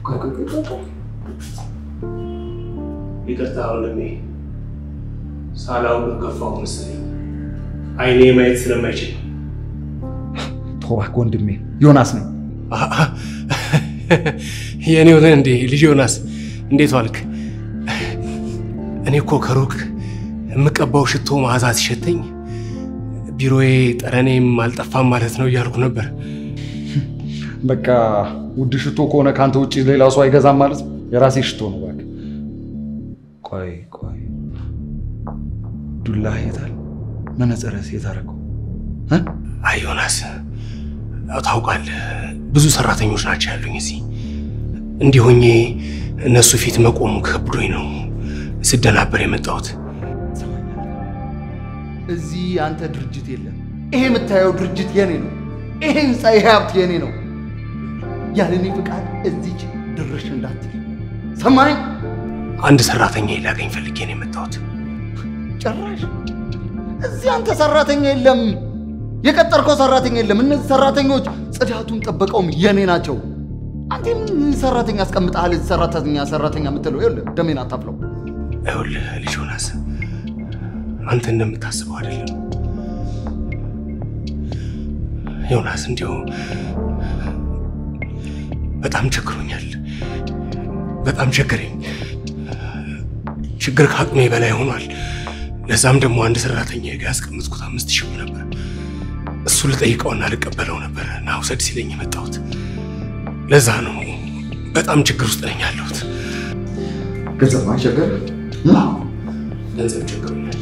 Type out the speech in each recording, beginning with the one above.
ይቅርታ ወንድሜ፣ ሳላውቅ ከፋው መሰለኝ። አይኔ ማየት ስለማይችል ተዋክ ወንድሜ፣ ዮናስ ነኝ። የእኔ ሆነ እንዴ? ልጅ ዮናስ እንዴት ዋልክ? እኔ እኮ ከሩቅ የምቀባው ሽቶ መዓዛ ሲሸተኝ ቢሮዬ ጠረኔም አልጠፋም ማለት ነው እያልኩ ነበር። በቃ ውድ ሽቶ ከሆነ ከአንተ ውጭ ሌላ ሰው አይገዛም ማለት ነው። የራሴ ሽቶ ነው። እባክህ ቆይ ቆይ፣ ዱላ የታል? መነጽርስ የት አደረገው? አይ ዮናስ፣ ያው ታውቃለህ ብዙ ሰራተኞች ናቸው ያሉኝ እዚህ። እንዲህ ሆኜ እነሱ ፊት መቆሙ ከብዶኝ ነው ስደናበር የመጣሁት። እዚህ አንተ ድርጅት የለም። ይሄ የምታየው ድርጅት የኔ ነው። ይሄ ህንፃ፣ ይሄ ሀብት የኔ ነው። ያለ እኔ ፍቃድ እዚች ድርሽ እንዳትል ሰማኝ። አንድ ሰራተኛ ላገኝ ፈልጌ ነው የመጣሁት። ጭራሽ እዚህ አንተ ሰራተኛ የለም፣ የቀጠርከው ሰራተኛ የለም። እነዚህ ሰራተኞች ጽዳቱን ጠበቀውም የኔ ናቸው። አንተ ምን ሰራተኛ አስቀምጠሃል? እዚህ ሰራተኛ ሰራተኛ የምትለው ይኸውልህ፣ ደሜን አታፍለው። ይኸውልህ ልጅ ዮናስ፣ አንተ እንደምታስበው አይደለም ዮናስ። እንዲሁ በጣም ቸግሮኛል፣ በጣም ቸገረኝ። ችግር ከአቅሜ በላይ ሆኗል። ለዛም ደግሞ አንድ ሰራተኛ ጋ ያስቀምጥኩት አምስት ሺህ ብር ነበር። እሱ ልጠይቀውና ልቀበለው ነበር እና ውሰድ ሲለኝ የመጣሁት። ለዛ ነው በጣም ችግር ውስጥ ነኝ ያለሁት። ገንዘብ ማይቸገር ገንዘብ ቸግሮኛል።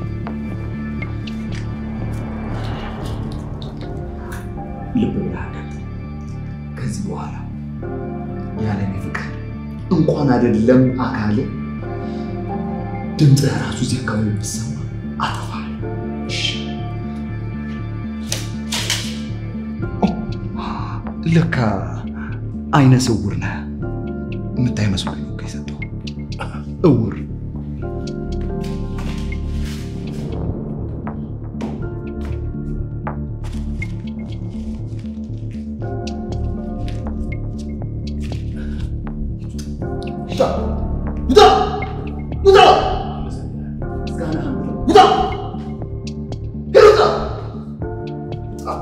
ልብ ብለህ አዳምጥ። ከዚህ በኋላ ያለ እኔ ፍቃድ እንኳን አይደለም አካሌ ድምፅህ ራሱ እዚህ አካባቢ ብትሰማ አጠፋለሁ። እሺ? ኦ፣ ለካ አይነ ስውር ነህ። የምታይ መስሎኝ ነው የሰጠው። እውር ውጣ! ውጣ! ውጣ! ምስጋናህን ብለው ውጣ! ሂድ ውጣ! አ-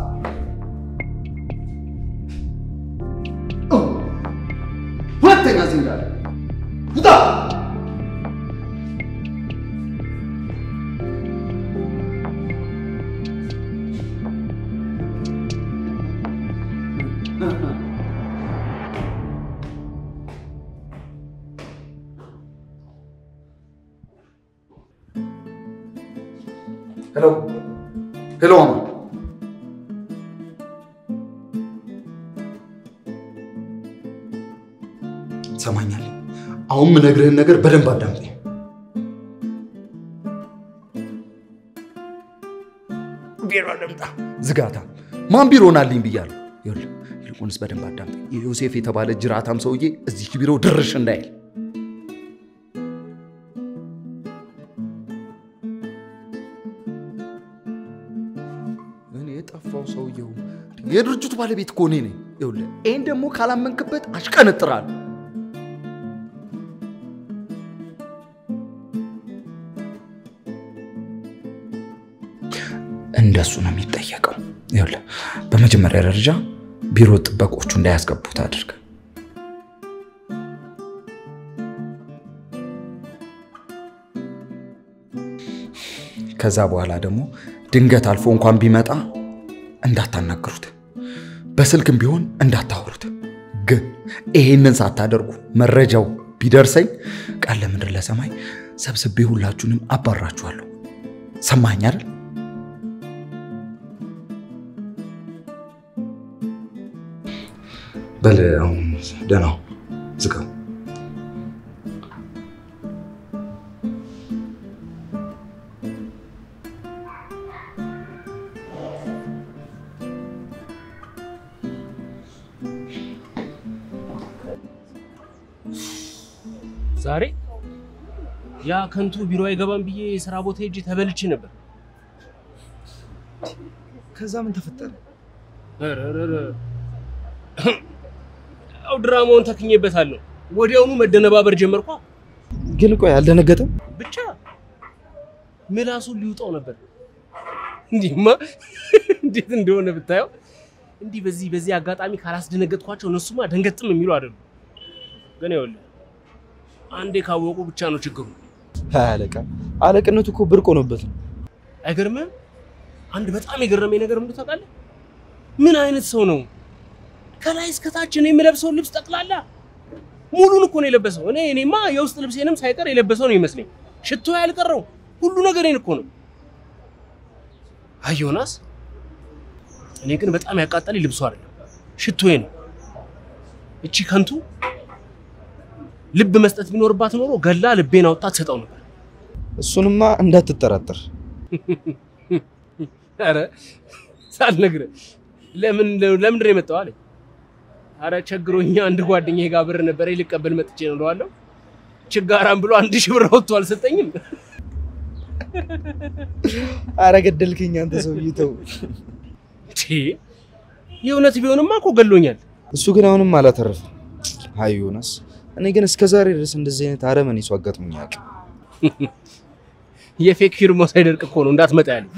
ኦ! ሁለተኛ እዚህ እንዳለ ውጣ! ሄሎ ሄሎ፣ ማማ ሰማኛል። አሁን ምነግርህን ነገር በደንብ አዳምጠኝ። ቢሮ ልምጣ። ዝጋታ ማን ቢሮ ናልኝ ብያለሁ። ይኸውልህ ይልቁንስ በደንብ አዳምጠኝ። የዮሴፍ የተባለ ጅራታም ሰውዬ እዚህ ቢሮ ድርሽ እንዳይል እኔ የጠፋው ሰውየው የድርጅቱ ባለቤት እኮ እኔ ነኝ። ይኸውልህ ይህን ደግሞ ካላመንክበት አሽቀነጥራለሁ። እንደሱ ነው የሚጠየቀው። ይኸውልህ በመጀመሪያ ደረጃ ቢሮ ጥበቆቹ እንዳያስገቡት አድርግ። ከዛ በኋላ ደግሞ ድንገት አልፎ እንኳን ቢመጣ እንዳታናግሩት፣ በስልክም ቢሆን እንዳታወሩት። ግን ይሄንን ሳታደርጉ መረጃው ቢደርሰኝ ቃል ለምድር ለሰማይ ሰብስቤ ሁላችሁንም አባራችኋለሁ። ሰማኝ አይደል? በል አሁን ደህና ሁን፣ ዝጋው። ዛሬ ያ ከንቱ ቢሮ አይገባም ብዬ የስራ ቦታ ሄጄ ተበልቼ ነበር። ከዛ ምን ተፈጠረ? ኧረ ኧረ ኧረ። ያው ድራማውን ተክኜበታለሁ። ወዲያውኑ መደነባበር ጀመርኳ። ግን ቆይ አልደነገጠም? ብቻ ምላሱን ሊውጣው ነበር። እንዲህማ እንዴት እንደሆነ ብታየው። እንዲህ በዚህ በዚህ አጋጣሚ ካላስደነገጥኳቸው እነሱማ ደንገጥም የሚሉ አይደሉም። ግን ይኸውልህ አንዴ ካወቁ ብቻ ነው ችግሩ። አይ አለቃ፣ አለቅነቱ እኮ ብርቅ ሆኖበት ነው። አይገርምህም? አንድ በጣም የገረመኝ ነገር ምንድን ታውቃለህ? ምን አይነት ሰው ነው? ከላይ እስከታች እኔ የምለብሰውን ልብስ ጠቅላላ ሙሉን እኮ ነው የለበሰው። እኔ እኔማ የውስጥ ልብሴንም ሳይቀር የለበሰው ነው ይመስለኝ። ሽቶ ያልቀረው ሁሉ ነገሬን እኮ ነው። አይ ዮናስ፣ እኔ ግን በጣም ያቃጠለኝ ልብሱ አይደለም ሽቶዬ ነው። እቺ ከንቱ ልብ መስጠት ቢኖርባት ኖሮ ገላ ልቤን አውጥታ ትሰጠው ነበር። እሱንማ እንዳትጠራጠር። አረ ሳልነግርህ ለምን ለምንድን ነው የመጣው አለኝ። አረ ቸግሮኛ አንድ ጓደኛዬ ጋር ብር ነበር ልቀበል መጥቼ ነው እለዋለሁ። ችጋራም ብሎ አንድ ሺህ ብር አውጥቶ አልሰጠኝም። አረ ገደልከኝ አንተ ሰውዬ ተው። ቺ የእውነት ቢሆንማ እኮ ገሎኛል። እሱ ግን አሁንም አላተረፈም። አይ ዮናስ፣ እኔ ግን እስከ ዛሬ ድረስ እንደዚህ አይነት አረመኔ ሰው አጋጥሞኝ አያውቅም። የፌክ ፊርማው ሳይደርቅ እኮ ነው እንዳትመጣ ያለኝ።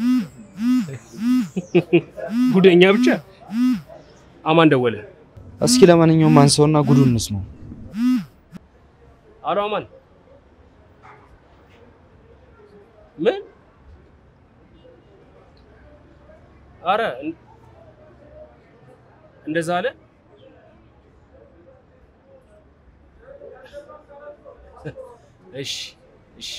ጉደኛ ብቻ። አማን ደወለ። እስኪ ለማንኛውም አንሳውና ጉዱን እንስማው። አሎ አማን፣ ምን? አረ እን- እንደዛ አለ። እሺ እሺ።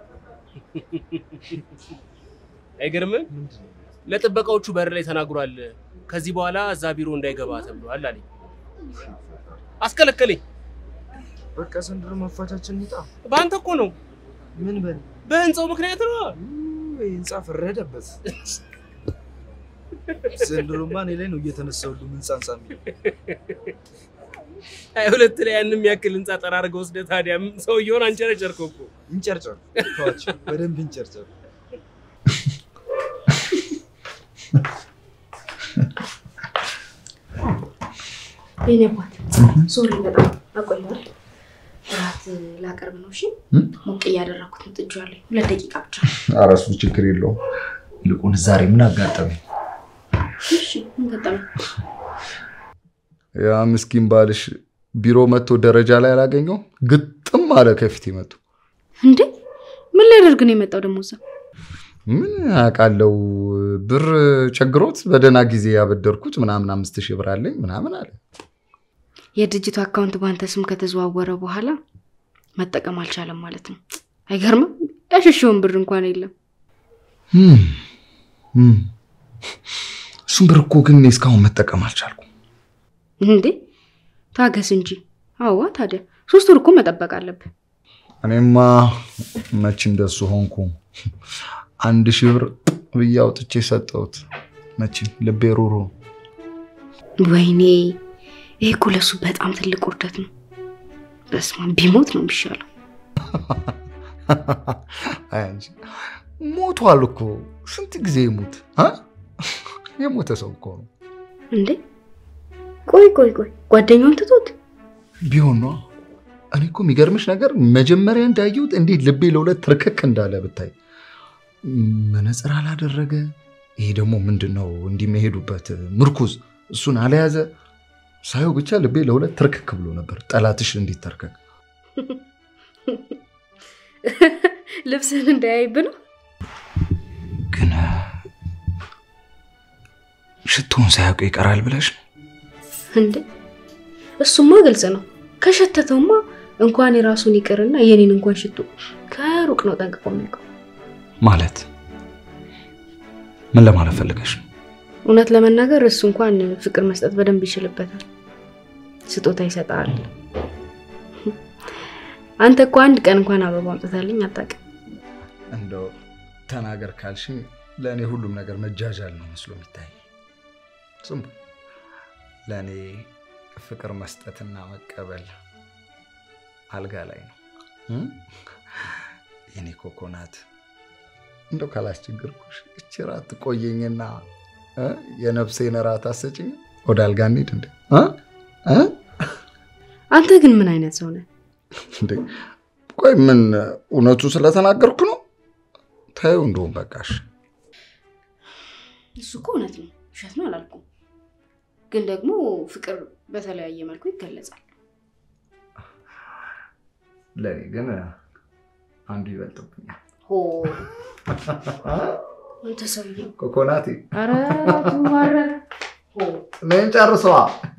አይገርምም? ለጥበቃዎቹ በር ላይ ተናግሯል። ከዚህ በኋላ እዛ ቢሮ እንዳይገባ ተብሏል አለኝ። አስከለከለኝ። በቃ ዘንድሮ መፋቻችን ይጣ በአንተ እኮ ነው፣ ምን በል በህንፃው ምክንያት ነው። ህንፃ ፈረደበት። ዘንድሮማ እኔ ላይ ነው እየተነሳው ሁሉ ህንፃ ህንፃ የሚለው። አይ ሁለት ላይ ያንም ያክል ህንፃ ጠራርገው ወስደህ ታዲያ ሰውየውን አንጨረጨርከው እኮ። እንጨርጨር ተዋቸው፣ በደንብ እንጨርጨር። የኔ አባት ሶሪ፣ በጣም አቆየዋል። እራት ላቀርብ ነው። እሺ ሞቅ እያደረኩት ምጥጃለሁ። ሁለት ደቂቃ ብቻ። ኧረ እሱ ችግር የለውም። ይልቁን ዛሬ ምን አጋጠመኝ? እሺ ምን ገጠመ? ያ ምስኪን ባልሽ ቢሮ መጥቶ ደረጃ ላይ አላገኘው ግጥም አለ ከፊት መጡ። እንዴ ምን ሊያደርግ ነው የመጣው ደግሞ እዛ? ምን አውቃለው ብር ቸግሮት በደህና ጊዜ ያበደርኩት ምናምን አምስት ሺህ ብር አለኝ ምናምን አለ። የድርጅቱ አካውንት በአንተ ስም ከተዘዋወረ በኋላ መጠቀም አልቻለም ማለት ነው። አይገርምም? ያሸሸውን ብር እንኳን የለም። እም፣ እም። እሱም ብር እኮ ግን እኔ እስካሁን መጠቀም አልቻልኩም። እንዴ ታገስ እንጂ። አዋ ታዲያ ሶስት ወር እኮ መጠበቅ አለብህ። እኔማ መች እንደሱ ሆንኩ። አንድ ሺህ ብር ብዬ አውጥቼ ሰጠሁት። መቼም ልቤ ሩሩ ነው። ወይኔ ይሄ እኮ ለሱ በጣም ትልቅ ውርደት ነው። በስመ አብ ቢሞት ነው የሚሻለው። አይ አንቺ ሞቷል እኮ ስንት ጊዜ ይሙት አ? የሞተ ሰው እኮ ነው። እንዴ ቆይ ቆይ ቆይ ጓደኛውን ትቶት ቢሆን ነው። እኔ እኮ የሚገርምሽ ነገር መጀመሪያ እንዳየሁት እንዴት ልቤ ለሁለት ትርክክ እንዳለ ብታይ። መነፅር አላደረገ። ይሄ ደግሞ ምንድን ነው እንዲህ የሚሄዱበት ምርኩዝ፣ እሱን አልያዘ። ሳየው ብቻ ልቤ ለሁለት ትርክክ ብሎ ነበር። ጠላትሽ እንዴት ተርከክ ልብስን እንዳያይብ ነው። ግን ሽቶን ሳያውቅ ይቀራል ብለሽ ነው? እንዴ እሱማ ግልጽ ነው። ከሸተተውማ እንኳን የራሱን ይቅርና የኔን እንኳን ሽቶ ከሩቅ ነው ጠንቅቆ የሚያውቀው። ማለት ምን ለማለት ፈልገሽ ነው? እውነት ለመናገር እሱ እንኳን ፍቅር መስጠት በደንብ ይችልበታል። ስጦታ ይሰጣል። አንተ እኮ አንድ ቀን እንኳን አበባ አምጥታልኝ አታውቅም። እንደው ተናገር ካልሽ ለእኔ ሁሉም ነገር መጃጃል ነው መስሎ የሚታይ። ዝም ብሎ ለእኔ ፍቅር መስጠትና መቀበል አልጋ ላይ ነው። እም? የኔ ኮኮናት እንደው ካላስቸገርኩሽ እች ራት ትቆየኝና እ? የነፍሴን ራት አሰጭኝ። ወደ አልጋ እንሂድ እንዴ? እ? እ? አንተ ግን ምን አይነት ሰው ነህ? እንዴ ቆይ ምን እውነቱ ስለተናገርኩ ነው? ታየው እንደውም በቃሽ። እሱ እኮ እውነት ነው፣ ውሸት ነው አላልኩም። ግን ደግሞ ፍቅር በተለያየ መልኩ ይገለጻል። ለእኔ ግን አንዱ ይበልጥብኛል። ሆ አንተ ሰውዬ፣ ኮኮናቴ ኧረ ትዋረረ። ሆ እኔን ጨርሰዋ።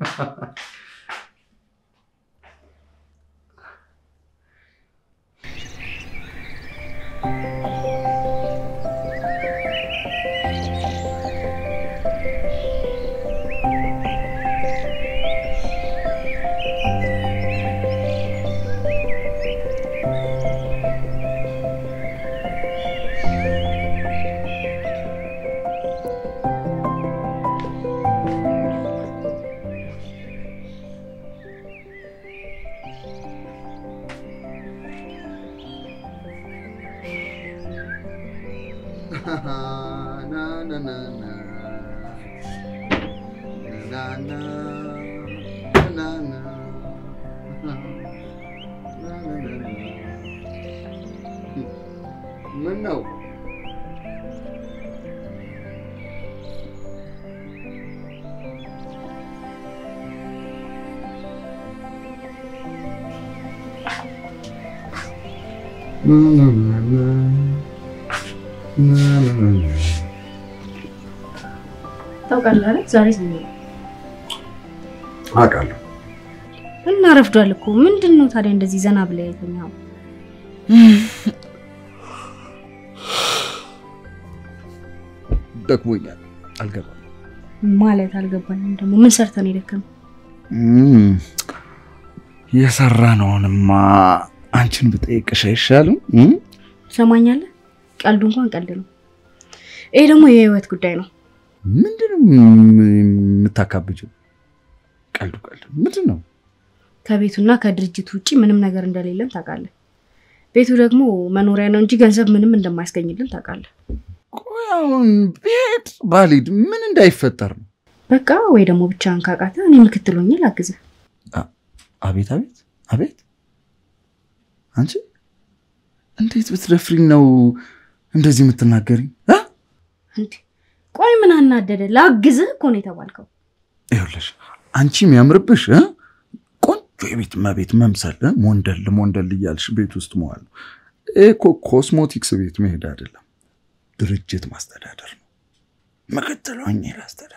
ምን ነው ታውቃለህ አይደል? ዛሬ ሰኞ ነው አውቃለሁ። እና ረፍዷል እኮ። ምንድን ነው ታዲያ እንደዚህ ዘና ብለህ የተኛው? ደክሞኛል፣ አልገባም። ማለት አልገባኝም። ደግሞ ምን ሰርተን የደከመው? የሰራነውንማ አንቺን ብጠይቅሽ አይሻልም? ትሰማኛለህ? ቀልዱ እንኳን ቀልድ ነው። ይሄ ደግሞ የህይወት ጉዳይ ነው። ምንድን ነው የምታካብጀው? ቀልዱ ቀልድ ምንድን ነው? ከቤቱና ከድርጅቱ ውጭ ምንም ነገር እንደሌለን ታውቃለህ። ቤቱ ደግሞ መኖሪያ ነው እንጂ ገንዘብ ምንም እንደማያስገኝልን ታውቃለህ። ቆይ አሁን ቤት ባልሄድ ምን እንዳይፈጠር ነው? በቃ ወይ ደግሞ ብቻህን ካቃተ እኔ ምክትል ሆኜ ላግዝህ። አቤት አቤት አቤት! አንቺ እንዴት ብትደፍሪኝ ነው እንደዚህ የምትናገሪኝ? እ? እንዴ ቆይ ምን አናደደ? ላግዝህ እኮ ነው የተባልከው። ይኸውልሽ አንቺ የሚያምርብሽ እ? ቆንጆ የቤት እመቤት መምሰል እ? ሞንደል ሞንደል እያልሽ ቤት ውስጥ መዋል ነው። ይሄ እኮ ኮስሞቲክስ ቤት መሄድ አይደለም፣ ድርጅት ማስተዳደር ነው። ምክትል ሆኜ ላስተዳደር።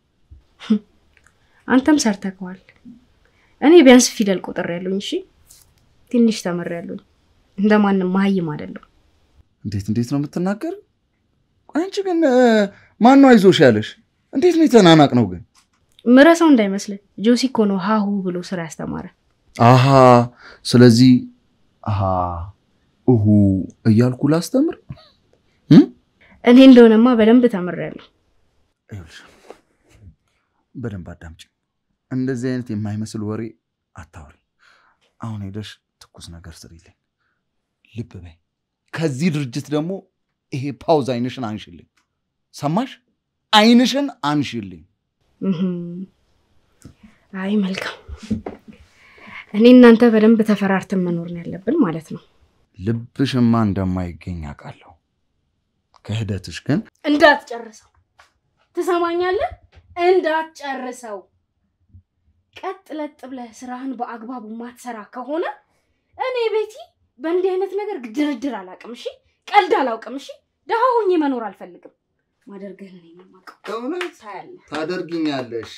አንተም ሰርተከዋል። እኔ ቢያንስ ፊደል ቁጥር ያለኝ እሺ፣ ትንሽ ተምር ያለኝ እንደማንም መሀይም አይደለም። እንዴት እንዴት ነው የምትናገር? አንቺ ግን ማነው አይዞሽ ያለሽ? እንዴት ነው የተናናቅ ነው ግን? ምረሳው እንዳይመስልህ ጆሲ እኮ ነው ሀሁ ብሎ ስራ ያስተማረ። አሃ ስለዚህ አሃ እሁ እያልኩ ላስተምር። እኔ እንደሆነማ በደንብ ተምሬያለሁ። ይኸውልሽ በደንብ አዳምጪ። እንደዚህ አይነት የማይመስል ወሬ አታውሪ። አሁን ሄደሽ ትኩስ ነገር ስሪልኝ፣ ልብ በይ። ከዚህ ድርጅት ደግሞ ይሄ ፓውዝ አይንሽን አንሽልኝ። ሰማሽ? አይንሽን አንሽልኝ። እህም። አይ መልካም። እኔ እናንተ በደንብ ተፈራርተን መኖር ነው ያለብን ማለት ነው። ልብሽማ እንደማይገኝ አውቃለሁ። ክህደትሽ ግን እንዳትጨርሰው፣ ትሰማኛለህ? እንዳትጨርሰው። ቀጥ ለጥ ብለህ ስራህን በአግባቡ ማትሰራ ከሆነ እኔ ቤቲ በእንዲህ አይነት ነገር ድርድር አላውቅም። እሺ፣ ቀልድ አላውቅም። እሺ፣ ደሃ ሆኜ መኖር አልፈልግም። ማደርገህን እኔ ነው የማውቀው። እውነት ታያለህ። ታደርጊኛለሽ።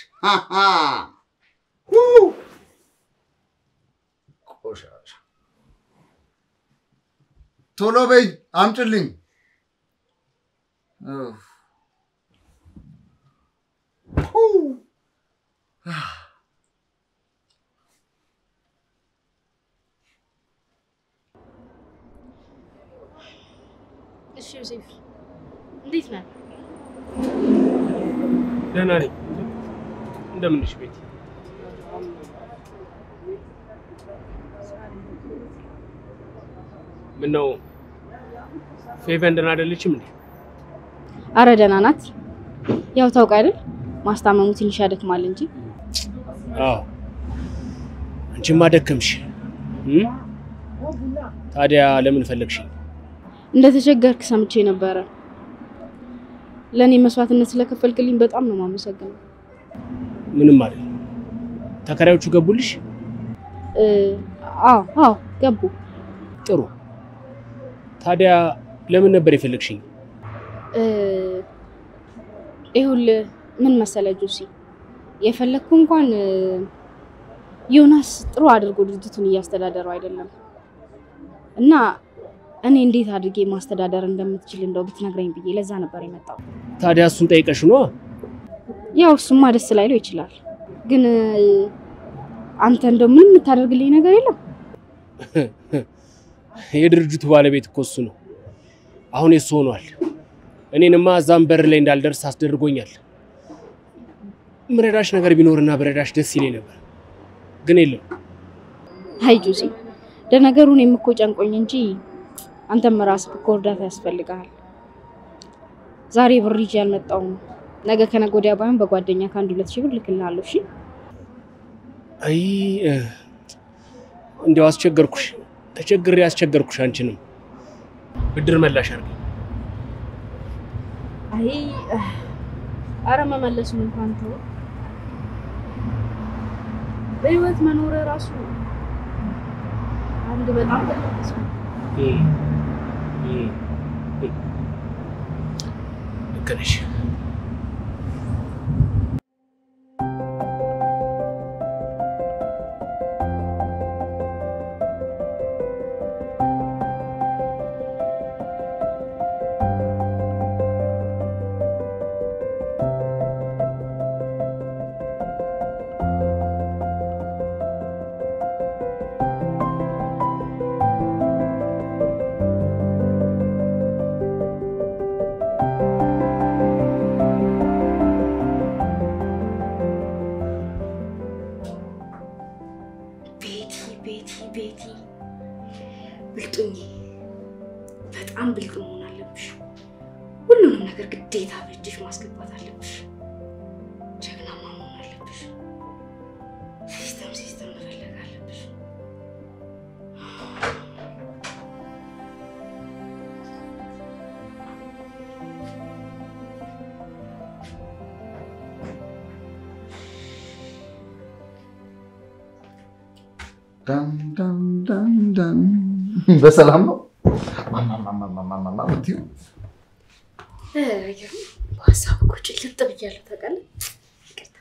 ቆሻሻ ቶሎ በይ አምጭልኝ። እሺ ዮሴፍ፣ እንዴት ነህ? ደህና ነኝ። እንደምንሽ ቤት? ምነው ፌቨን ደህና አይደለችም እንዴ? አረ ደህና ናት። ያው ታውቅ አይደል ማስታመሙ ትንሽ ያደክማል እንጂ አዎ። አንቺማ ደከምሽ። እም? ታዲያ ለምን ፈለግሽ? እንደተቸገርክ ሰምቼ ነበረ። ለእኔ መስዋዕትነት ስለከፈልክልኝ በጣም ነው የማመሰግነው። ምንም አይደል። ተከራዮቹ ገቡልሽ? እ፣ አዎ አዎ ገቡ። ጥሩ። ታዲያ ለምን ነበር የፈለግሽኝ? እ፣ ይኸውልህ ምን መሰለህ ጆሲ፣ የፈለግኩ እንኳን እ፣ ዮናስ ጥሩ አድርጎ ድርጅቱን እያስተዳደረው አይደለም እና እኔ እንዴት አድርጌ ማስተዳደር እንደምትችል እንደው ብትነግረኝ ብዬ ለዛ ነበር የመጣው። ታዲያ እሱን ጠይቀሽ ነዋ። ያው እሱማ ደስ ላይለው ይችላል፣ ግን እ፣ አንተ እንደው ምንም የምታደርግልኝ ነገር የለም። የድርጅቱ ባለቤት እኮ እሱ ነው። አሁን የሱ ሆኗል። እኔንማ እዛም በር ላይ እንዳልደርስ አስደርጎኛል። ምረዳሽ ነገር ቢኖርና በረዳሽ ደስ ይለኝ ነበር፣ ግን የለም። አይ ጆሲ፣ ለነገሩ እኔም እኮ ጨንቆኝ እንጂ አንተም ራስህ እኮ እርዳታ ያስፈልግሃል። ዛሬ ብር ይዤ አልመጣሁም። ነገ ከነገ ወዲያ ባይሆን በጓደኛ ከአንድ ሁለት ሺህ ብር ልክልሃለሁ። እሺ አይ እ፣ እንዲያው አስቸገርኩሽ፣ ተቸግሬ አስቸገርኩሽ። አንቺንም ብድር መላሽ አድርጊ። አይ አረ መመለሱን እንኳን ተው። በህይወት መኖር ራሱ አንድ በጣም ትልቅ ሰው ልክ ነሽ። ቤቲ ቤቲ ቤቲ ብልጡኝ፣ በጣም ብልጥ መሆን አለብሽ። ሁሉንም ነገር ግዴታ በእጅሽ ማስገባት አለብሽ። ጀግናማ መሆን አለብሽ። ሲስተም ሲስተም መፈለግ አለብሽ። ዳን ዳን ዳን ዳን። በሰላም ነው ማማማማማማ ብትይው አይገርም። በሀሳብ እኮ ጭልጥ ብያለሁ ታውቃለህ። ይቅርታ።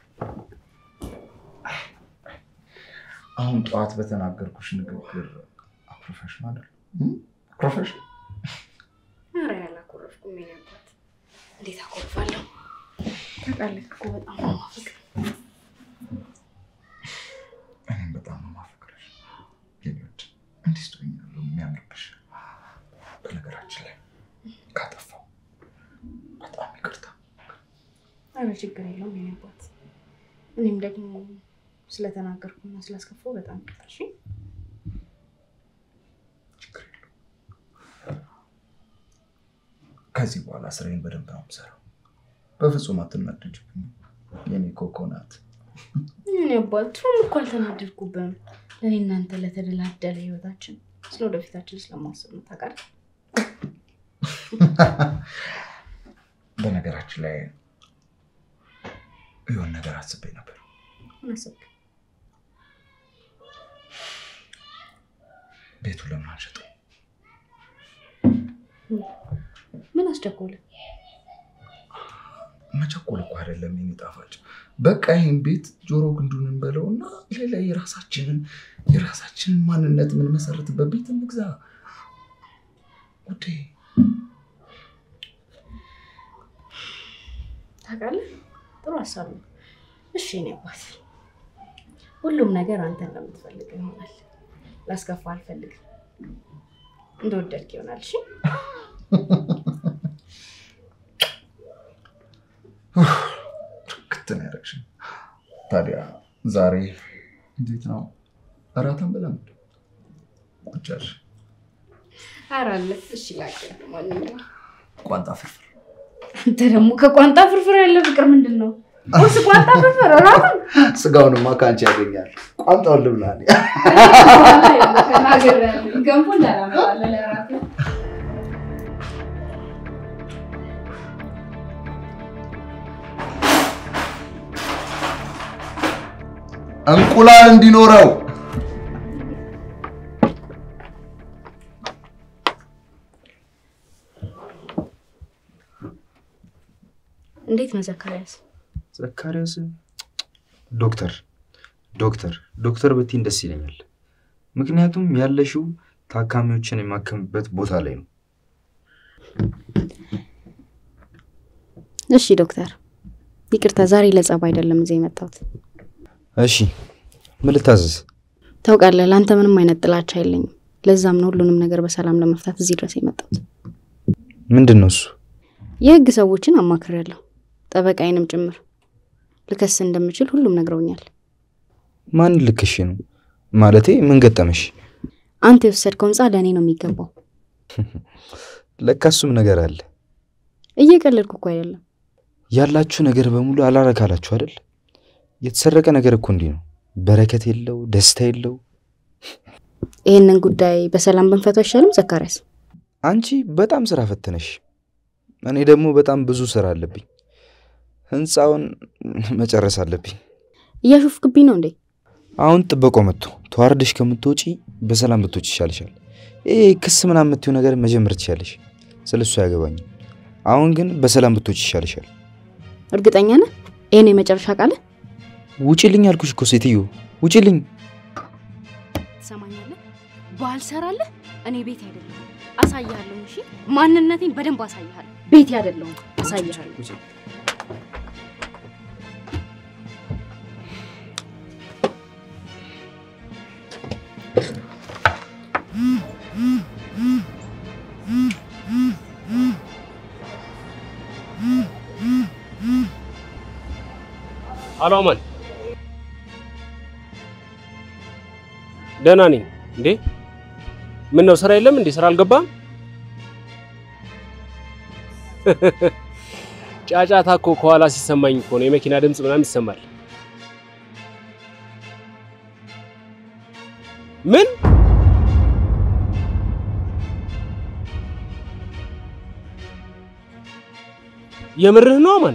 አሁን ጠዋት በተናገርኩሽ ንግግር ፕሮፌሽናል አይደል? ፕሮፌሽናል ኧረ ያላኮረፍኩም የኔ አባት። እንዴት አኮርፋለሁ? ታውቃለህ እኮ በጣም ነው የማፈቅርህ። እኔም በጣም ነው የማፈቅርሽ የኔ ውድ። እንዲህ ስትሆኛለሁ የሚያምርብሽ። በነገራችን ላይ ካጠፋው በጣም ይቅርታ። ኧረ ችግር የለውም የኔ አባት። እኔም ደግሞ ስለተናገርኩና ስላስከፋው በጣም ይቅርታ። እሺ ችግር የለውም። ከዚህ በኋላ ስራዬን በደንብ ነው የምሰራው። በፍጹም አትናደጅብኝ የኔ ኮኮናት። የኔ አባት ድሮም እኮ አልተናደድኩብህም። ለእኔ እናንተ ለተደላደለ ህይወታችን ስለ ወደፊታችን ስለማስብ ነው ታውቃለህ። በነገራችን ላይ የሆነ ነገር አስቤ ነበር። ምን አሰብክ? ቤቱን ለምን አንሸጠው? ምን አስቸኮለ? መቸኮል እኮ አይደለም የኔ ጣፋጭ። በቃ ይህን ቤት ጆሮ ግንዱን እንበለውና ሌላ የራሳችንን የራሳችንን ማንነት የምንመሰርትበት ቤት እንግዛ ውዴ። ታውቃለህ፣ ጥሩ ሀሳብ ነው። እሺ የኔ አባት፣ ሁሉም ነገር አንተ እንደምትፈልግ ይሆናል። ላስከፋ አልፈልግም። እንደወደድክ ይሆናል። እሺ ርክት ነው ያደረግሽኝ። ታዲያ ዛሬ እንዴት ነው እራትን ብለን ቁጫሽ ኧረ አለ። እሺ ላቅ ማንኛውም ቋንጣ ፍርፍር አንተ ደግሞ ከቋንጣ ፍርፍር ያለ ፍቅር ምንድን ነው? ቁርስ ቋንጣ ፍርፍር እራቱን ስጋውንማ ከአንቺ ያገኛል። ቋንጣውን ልብላ እኔ። ተናግሬያለሁ። ገንፎ እንዳላመጣልህ ለእራቱ እንቁላል እንዲኖረው እንዴት ነው ዘካርያስ? ዘካርያስ ዶክተር ዶክተር ዶክተር ብትይኝ ደስ ይለኛል። ምክንያቱም ያለሽው ታካሚዎችን የማከምበት ቦታ ላይ ነው። እሺ ዶክተር፣ ይቅርታ ዛሬ ለጸብ አይደለም እዚህ የመጣሁት። እሺ ምን ልታዘዝ? ታውቃለህ፣ ለአንተ ምንም አይነት ጥላቻ የለኝም። ለዛም ነው ሁሉንም ነገር በሰላም ለመፍታት እዚህ ድረስ የመጣሁት። ምንድን ነው እሱ? የህግ ሰዎችን አማክሬያለሁ፣ ጠበቃዬንም ጭምር። ልከስ እንደምችል ሁሉም ነግረውኛል። ማን ልክሽ ነው? ማለቴ ምን ገጠመሽ? አንተ የወሰድከው ህንፃ ለእኔ ነው የሚገባው። ለካ እሱም ነገር አለ። እየቀለድኩ እኮ አይደለም። ያላችሁ ነገር በሙሉ አላረካላችሁ አይደል? የተሰረቀ ነገር እኮ እንዲህ ነው። በረከት የለው፣ ደስታ የለው። ይህንን ጉዳይ በሰላም ብንፈታው አይሻልም ዘካርያስ? አንቺ በጣም ስራ ፈትነሽ፣ እኔ ደግሞ በጣም ብዙ ስራ አለብኝ። ህንፃውን መጨረስ አለብኝ። እያሾፍክብኝ ነው እንዴ? አሁን ጥበቃው መጥቶ ተዋርደሽ ከምትወጪ በሰላም ብትወጪ ይሻልሻል። ይሄ ክስ ምናምን የምትይው ነገር መጀመር ትችያለሽ። ስለ እሱ አያገባኝም። አሁን ግን በሰላም ብትወጪ ይሻልሻል። እርግጠኛ ነህ? ይሄ ነው የመጨረሻ ቃልህ? ውጪልኝ አልኩሽ እኮ ሴትዮ፣ ውጪልኝ። ትሰማኛለህ? ባልሰራለህ እኔ ቤት አይደለሁም፣ አሳይሃለሁ። እሺ ማንነቴን በደንብ አሳይሃለሁ። ቤቴ አይደለሁም፣ አሳይሃለሁ። አሎ አማን፣ ደህና ነኝ። እንዴ ምን ነው ስራ የለም እንዴ? ስራ አልገባም? ጫጫታ እኮ ከኋላ ሲሰማኝ እኮ ነው። የመኪና ድምፅ ምናምን ይሰማል። ምን የምርህ ነው አማን?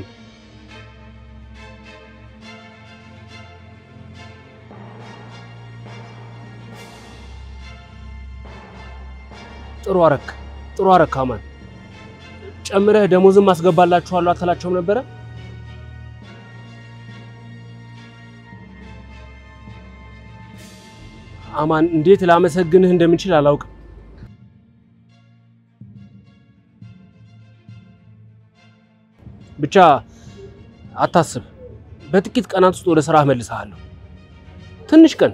ጥሩ አረክ ጥሩ አረክ አማን። ጨምረህ ደሞዝም አስገባላችኋለሁ አትላቸውም ነበረ? አማን እንዴት ላመሰግንህ እንደምችል አላውቅም። ብቻ አታስብ፣ በጥቂት ቀናት ውስጥ ወደ ስራህ መልስሃለሁ። ትንሽ ቀን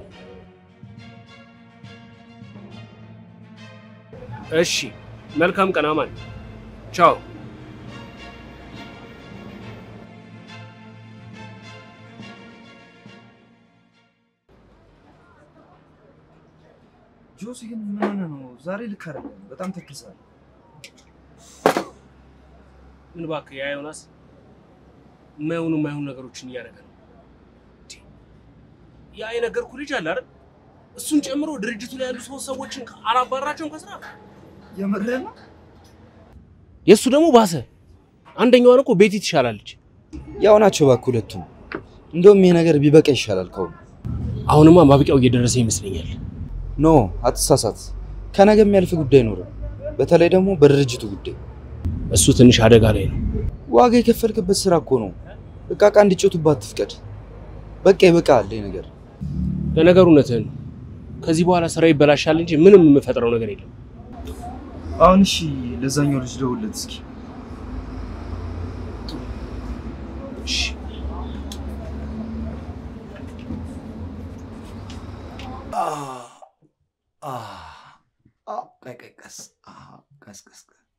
እሺ። መልካም ቀን አማን። ቻው። ጆሲ ግን ምን ሆነህ ነው? ዛሬ ልክ አይደለም። በጣም ተክሳል። ምን እባክህ ያ ዮናስ የማይሆኑ የማይሆኑ ነገሮችን እያደረገ ነው። እንዴ! ያ የነገርኩህ ልጅ አለ አይደል? እሱን ጨምሮ ድርጅቱ ላይ ያሉ ሶስት ሰዎችን አላባራቸውም ከስራ። የምርህ ነው? የእሱ ደግሞ ባሰ። አንደኛዋን እኮ ቤቲ ትሻላለች። ያው ናቸው እባክህ ሁለቱም። እንደውም ይሄ ነገር ቢበቃ ይሻላል ከሁሉ። አሁንማ ማብቂያው እየደረሰ ይመስለኛል። ኖ አትሳሳት። ከነገ የሚያልፍ ጉዳይ አይኖርም። በተለይ ደግሞ በድርጅቱ ጉዳይ እሱ ትንሽ አደጋ ላይ ነው። ዋጋ የከፈልክበት ስራ እኮ ነው። እቃ እቃ እንዲጮቱባት አትፍቀድ። በቃ ይበቃል ይሄ ነገር። ለነገሩ እውነትህን ነው። ከዚህ በኋላ ስራ ይበላሻል እንጂ ምንም የምፈጥረው ነገር የለም። አሁን እሺ፣ ለዛኛው ልጅ ደውልለት እስኪ። እሺ ቀይ ቀይ ቀስ ቀስ ቀስ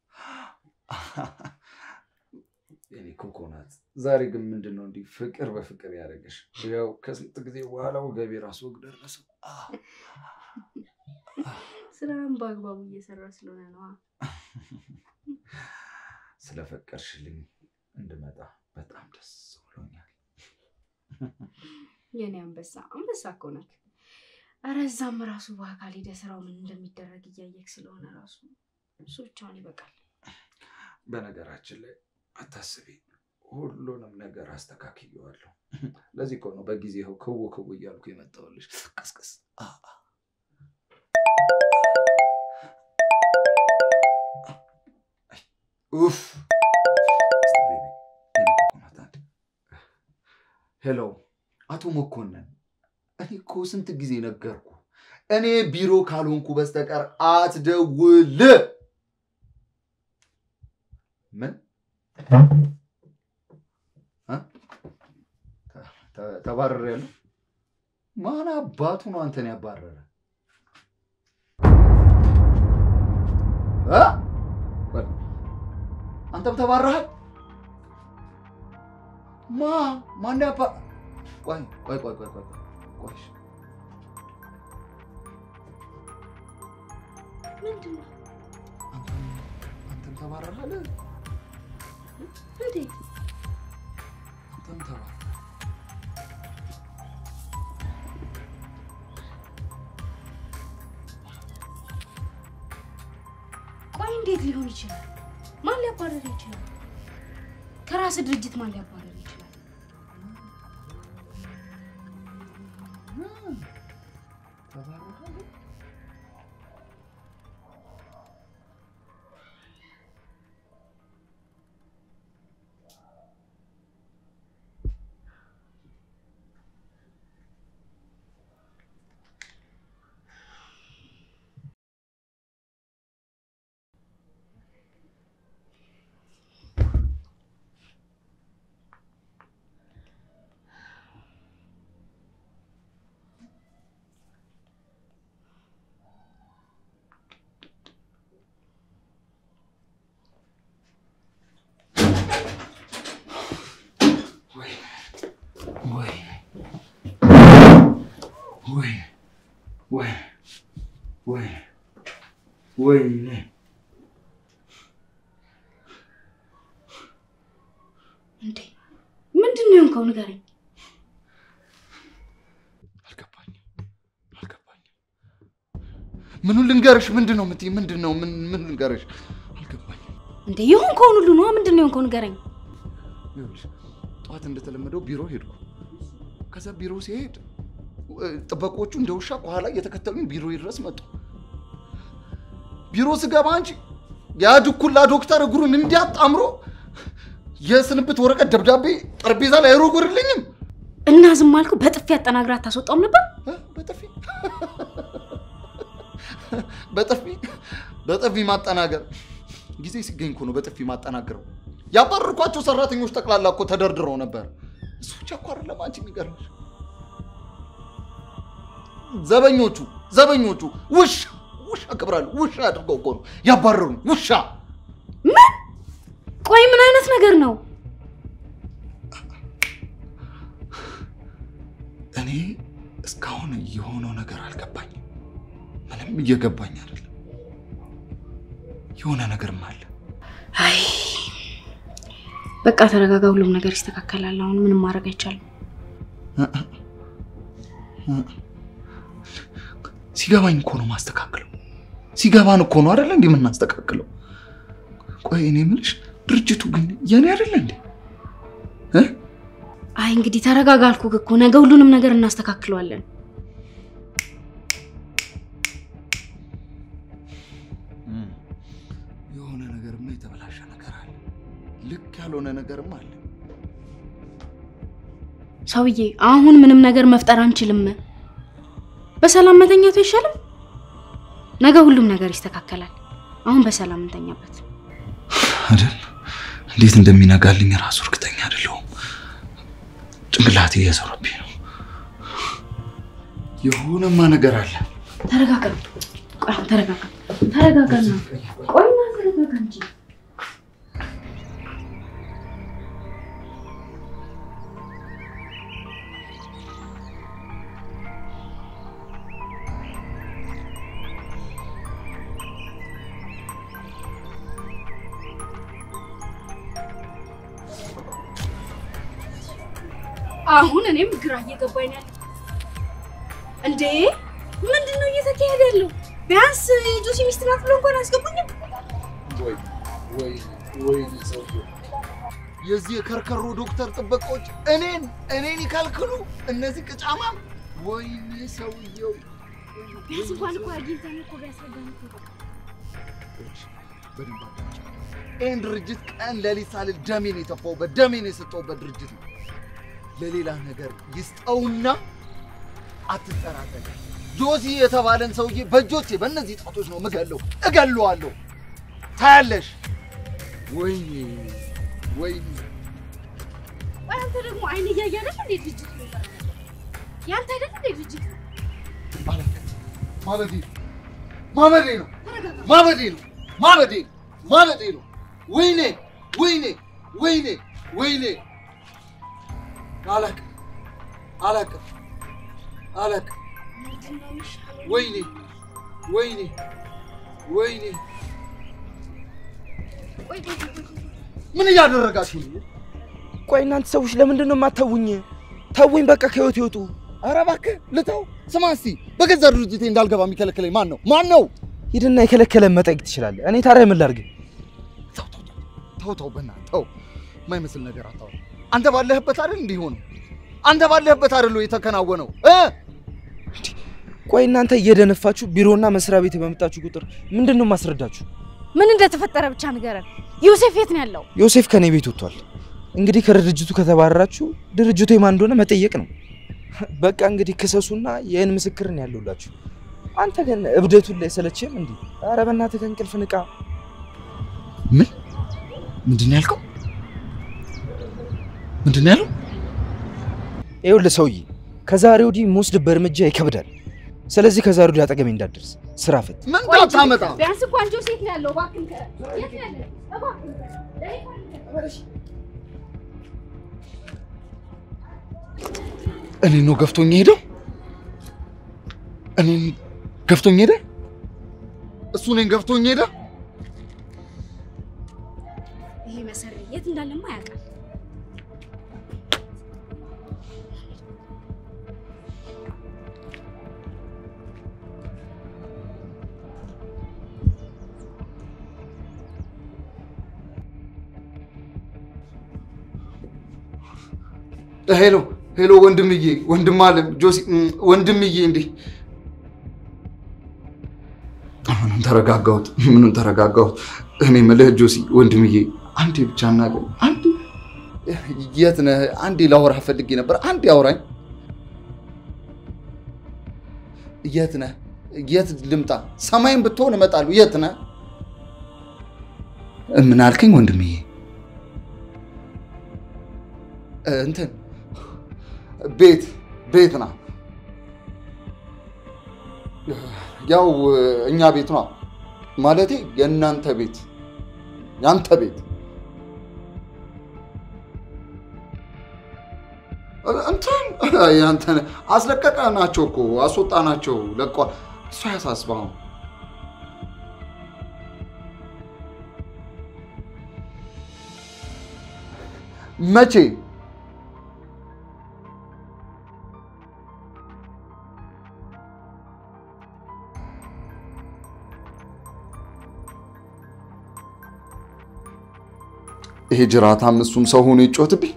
የኔ ኮኮናት ዛሬ ግን ምንድን ነው እንዲህ ፍቅር በፍቅር ያደረገሽ? ያው ከስንት ጊዜ በኋላ ወገቤ ራሱ ወግ ደረሰው። ስራን በአግባቡ እየሰራ ስለሆነ ነው። ስለፈቀርሽልኝ እንድመጣ በጣም ደስ ብሎኛል። የኔ አንበሳ አንበሳ እኮ ነህ። ኧረ እዛም ራሱ በአካል ሄደህ ስራው ምን እንደሚደረግ እያየክ ስለሆነ ራሱ እሱ ብቻውን ይበቃል። በነገራችን ላይ አታስቢ፣ ሁሉንም ነገር አስተካክየዋለሁ። ለዚህ እኮ ነው በጊዜ ይኸው ክው ክው እያልኩ የመጣሁልሽ። ቀስቀስ አ- አ። አይ፣ ኡፍ እስቲ ቤቢ፣ የኔ ኮኮናት አንዴ። ሄሎ አቶ መኮንን፣ እኔ እኮ ስንት ጊዜ ነገርኩ፣ እኔ ቢሮ ካልሆንኩ በስተቀር አትደውል። ምን እ? ተ- ተባርሬያለሁ? ማን አባቱ ነው አንተን ያባረረ? እ? ቆይ፣ አንተም ተባረሃል? ማ ማን ያባ ቆይ ቆይ ቆይ ቆይ ቆይ ቆይ እሺ። ምንድን ነው አንተም አንተም ተባረሃል? እንዴት? አንተም ተባረሃል? ቆይ እንዴት ሊሆን ይችላል? ማን ሊያባረር ይችላል? ከራስ ድርጅት ማን ሊያባረር ይችላል? ተባረሃል? ወይ ወይ ወይ ወይ ወይ ወይኔ እንዴ ምንድን ነው የሆንከው? ንገረኝ። አልገባኝም አልገባኝም ምኑን ልንገርሽ ምንድን ነው የምትይኝ ምንድን ነው ምን ምን ልንገርሽ አልገባኝም እንዴ የሆንከውን ሁሉ ነዋ። ምንድን ነው የሆንከው? ንገረኝ። ይኸውልሽ ጠዋት እንደተለመደው ቢሮ ሄድኩ ከዛ ቢሮ ሲሄድ እ፣ ጥበቆቹ እንደ ውሻ ከኋላ እየተከተሉኝ ቢሮ ድረስ መጡ ቢሮ ስገባ አንቺ ያ ድኩላ ዶክተር እግሩን እንዲያጣምሮ የስንብት ወረቀት ደብዳቤ ጠረጴዛ ላይ አይሮጎርልኝም እና ዝም አልከው? በጥፊ አጠናግራ አታስወጣውም ነበር? እ፣ በጥፊ በጥፊ በጥፊ ማጠናገር ጊዜ ሲገኝ እኮ ነው በጥፊ ማጠናገረው። ያባረርኳቸው ሰራተኞች ጠቅላላ እኮ ተደርድረው ነበር። እሱ ብቻ እኮ አይደለም አንቺ የሚገርምሽ ዘበኞቹ ዘበኞቹ ውሻ ውሻ ክብራሉ ውሻ አድርገው እኮ ነው ያባረሩኝ። ውሻ ምን? ቆይ ምን አይነት ነገር ነው? እኔ እስካሁን የሆነው ነገር አልገባኝም። ምንም እየገባኝ አይደለም። የሆነ ነገርም አለ። አይ በቃ ተረጋጋ፣ ሁሉም ነገር ይስተካከላል። አሁን ምንም ማድረግ አይቻልም። ሲገባኝ እኮ ነው ማስተካክለው። ሲገባን እኮ ነው አይደለ እንዴ የምናስተካክለው? ቆይ እኔ የምልሽ ድርጅቱ ግን የኔ አይደለ እንዴ? እ? አይ እንግዲህ ተረጋጋ አልኩህ እኮ ነገ ሁሉንም ነገር እናስተካክለዋለን። የሆነ ነገርማ የተበላሸ ነገር አለ። ልክ ያልሆነ ነገርም አለ። ሰውዬ አሁን ምንም ነገር መፍጠር አንችልም። በሰላም መተኛቱ አይሻልም? ነገ ሁሉም ነገር ይስተካከላል። አሁን በሰላም እንተኛበት። አይደል? እንዴት እንደሚነጋልኝ ራሱ እርግጠኛ አይደለሁም። ጭንቅላቴ እየዞረብኝ ነው። የሆነማ ነገር አለ። ተረጋጋ። ቆይ አሁን ተረጋጋ፣ ተረጋጋና ቆይና ተረጋጋ እንጂ አሁን እኔም ግራ እየገባኝ ነው ያለው። እንዴ ምንድን ነው እየተካሄደ ያለው? ቢያንስ የጆሲ ሚስት ናት ብሎ እንኳን አያስገቡኝም። ወይ ወይ ወይ ሰውዬው የዚህ የከርከሮ ዶክተር ጥበቃዎች እኔን እኔን ይከልክሉ። እነዚህ ቅጫማም ወይኔ ሰውየው ቢያንስ እንኳን እኮ አግኝተን እኮ ቢያስረዳን እኮ በቃ። በደንብ አዳምጪ። ይህን ድርጅት ቀን ሌሊት ሳልል ደሜን የተፋውበት ደሜን የሰጠውበት ድርጅት ነው። ለሌላ ነገር ይስጠውና አትጠራጠሪ። ጆሲ የተባለን ሰውዬ በእጆቼ በእነዚህ ጣቶች ነው ምገለው፣ እገለዋለሁ። ታያለሽ። ወይኔ ወይኔ ቆይ አንተ ደግሞ አይን እያየ አይደል እንዴ ድርጅት ነው ያንተ አይደል እንዴ ድርጅት ነው? አላውቅም። ማበዴ ነው ማበዴ ነው ተረጋጋ። ማበዴ ነው ማበዴ ነው ማበዴ ነው። ወይኔ ወይኔ ወይኔ ወይኔ አላውቅም አላውቅም አላውቅም። ምንድን ነው የሚሻለው? ወይኔ ወይኔ ወይኔ ቆይ ቆይ ቆይ ቆይ። ምን እያደረጋችሁ ነው? ቆይ እናንተ ሰዎች ለምንድን ነው የማታውኝ? ተውኝ በቃ ከህይወት ይወጡ። ኧረ እባክህ ልተው። ስማ እስቲ በገዛ ድርጅቴ እንዳልገባ የሚከለክለኝ ማን ነው? ማን ነው? ሂድና የከለከለን መጠየቅ ትችላለህ። እኔ ታዲያ ምን ላድርግ? ተው ተው ተው ተው ተው በእናትህ ተው። የማይመስል ነገር አታወራ። አንተ ባለህበት አይደል እንዲህ ሆነው? አንተ ባለህበት አይደል የተከናወነው እ ቆይ እናንተ እየደነፋችሁ ቢሮና መስሪያ ቤት በመጣችሁ ቁጥር ምንድን ነው የማስረዳችሁ? ምን እንደተፈጠረ ብቻ ንገረን። ዮሴፍ የት ነው ያለው? ዮሴፍ ከኔ ቤት ወጥቷል። እንግዲህ ከድርጅቱ ከተባረራችሁ ድርጅቱ የማን እንደሆነ መጠየቅ ነው። በቃ እንግዲህ ክሰሱና ይህን ምስክርን ያለውላችሁ። አንተ ግን እብደቱን ላይ ሰለችም እንዲህ። ኧረ በእናትህ ከእንቅልፍ ንቃ። ምን ምንድን ነው ያልከው? ምንድን ነው ያለው? ይኸውልህ ሰውዬ ከዛሬ ወዲህ የምወስድበት እርምጃ ይከብዳል። ስለዚህ ከዛሬ ወዲህ አጠገቤ እንዳትደርስ። ስራ ፈት ምን እንዳታመጣ ቢያንስ እንኳን ጆሴፍ ነው ያለው። እባክህን ከ- የት ነው ያለው? እባክህን ከ- እኔን ነው ገፍቶኝ ሄደው? እኔን ገፍቶኝ ሄደ? እሱ እኔን ገፍቶኝ ሄደ? ይሄ መሰሪ የት እንዳለማ ያውቃል። ሄሎ ሄሎ፣ ወንድምዬ፣ ወንድም አለም ጆሲ፣ እም፣ ወንድምዬ፣ እንዴ ምኑን ተረጋጋሁት፣ ምኑን ተረጋጋሁት። እኔ የምልህ ጆሲ፣ ወንድምዬ፣ አንዴ ብቻ እናገኝ፣ አንዴ። የት ነህ? አንዴ ላወራህ ፈልጌ ነበር። አንዴ አውራኝ። የት ነህ? የት ልምጣ? ሰማይን ብትሆን እመጣለሁ። የት ነህ? ምን አልከኝ ወንድምዬ? እንትን ቤት ቤት ና ያው እኛ ቤት ነው ማለቴ የእናንተ ቤት ያንተ ቤት እንትን ያንተ አስለቀቀ ናቸው እኮ አስወጣ ናቸው ለቋ እሱ አያሳስበው መቼ ይሄ ጅራታም እሱም ሰው ሆኖ ይጮትብኝ።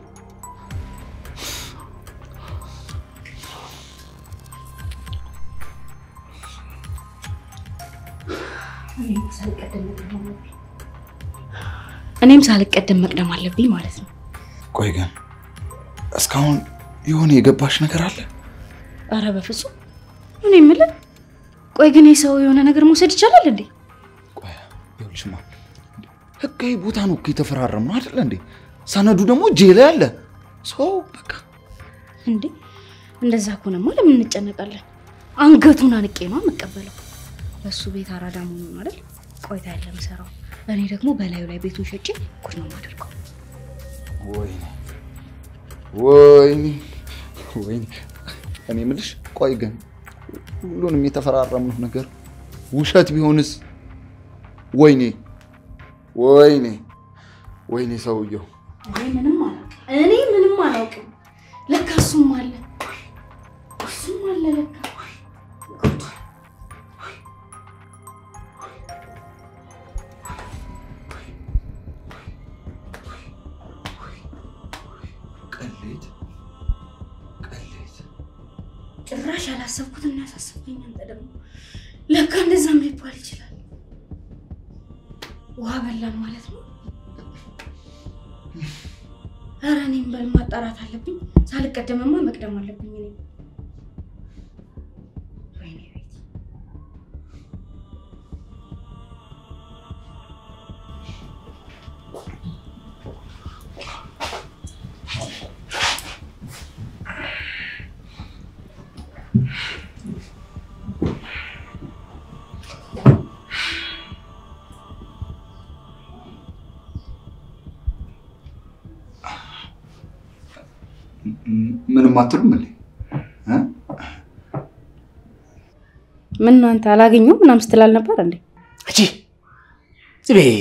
እኔም ሳልቀደም መቅደም አለብኝ ማለት ነው። ቆይ ግን እስካሁን የሆነ የገባሽ ነገር አለ? አረ በፍጹም እኔ የምልህ ቆይ ግን የሰው የሆነ ነገር መውሰድ ይቻላል እንዴ? ቆይ ይኸውልሽማ ህጋዊ ቦታ ነው እኮ የተፈራረምነው አይደለ እንዴ? ሰነዱ ደግሞ እጄ ላይ አለ። ሰው በቃ እንዴ እንደዛ ከሆነማ ለምን እንጨነቃለን? አንገቱን አንቄ ነው የምቀበለው። በሱ ቤት አራዳ መሆኑን አይደል ቆይታ ያለ ምሰራው። እኔ ደግሞ በላዩ ላይ ቤቱን ሸጬ ጉድ ነው የማደርገው። ወይኔ ወይኔ ወይኔ። እኔ የምልሽ ቆይ ግን ሁሉንም የተፈራረምነው ነገር ውሸት ቢሆንስ? ወይኔ ወይኔ ወይኔ ሰውየው እኔ ምንም አላውቅም። እኔ ምንም አላውቅም። ለካ እሱም አለ እሱም አለ ለካ ቅሌት ቅሌት ጭራሽ ያላሰብኩትን ያሳሰብከኝ አንተ ደግሞ ለካ እንደዛም ሊባል ይችላል። ውሃ በላን ማለት ነው። ኧረ እኔም በል ማጣራት አለብኝ። ሳልቀደምማ መቅደም አለብኝ እኔ ወይኔ ቤት ምንም አትሉም እንዴ? እ? ምን ነው አንተ አላገኘሁም ምናምን ስትል አልነበር እንዴ? እቺ ዝም በይ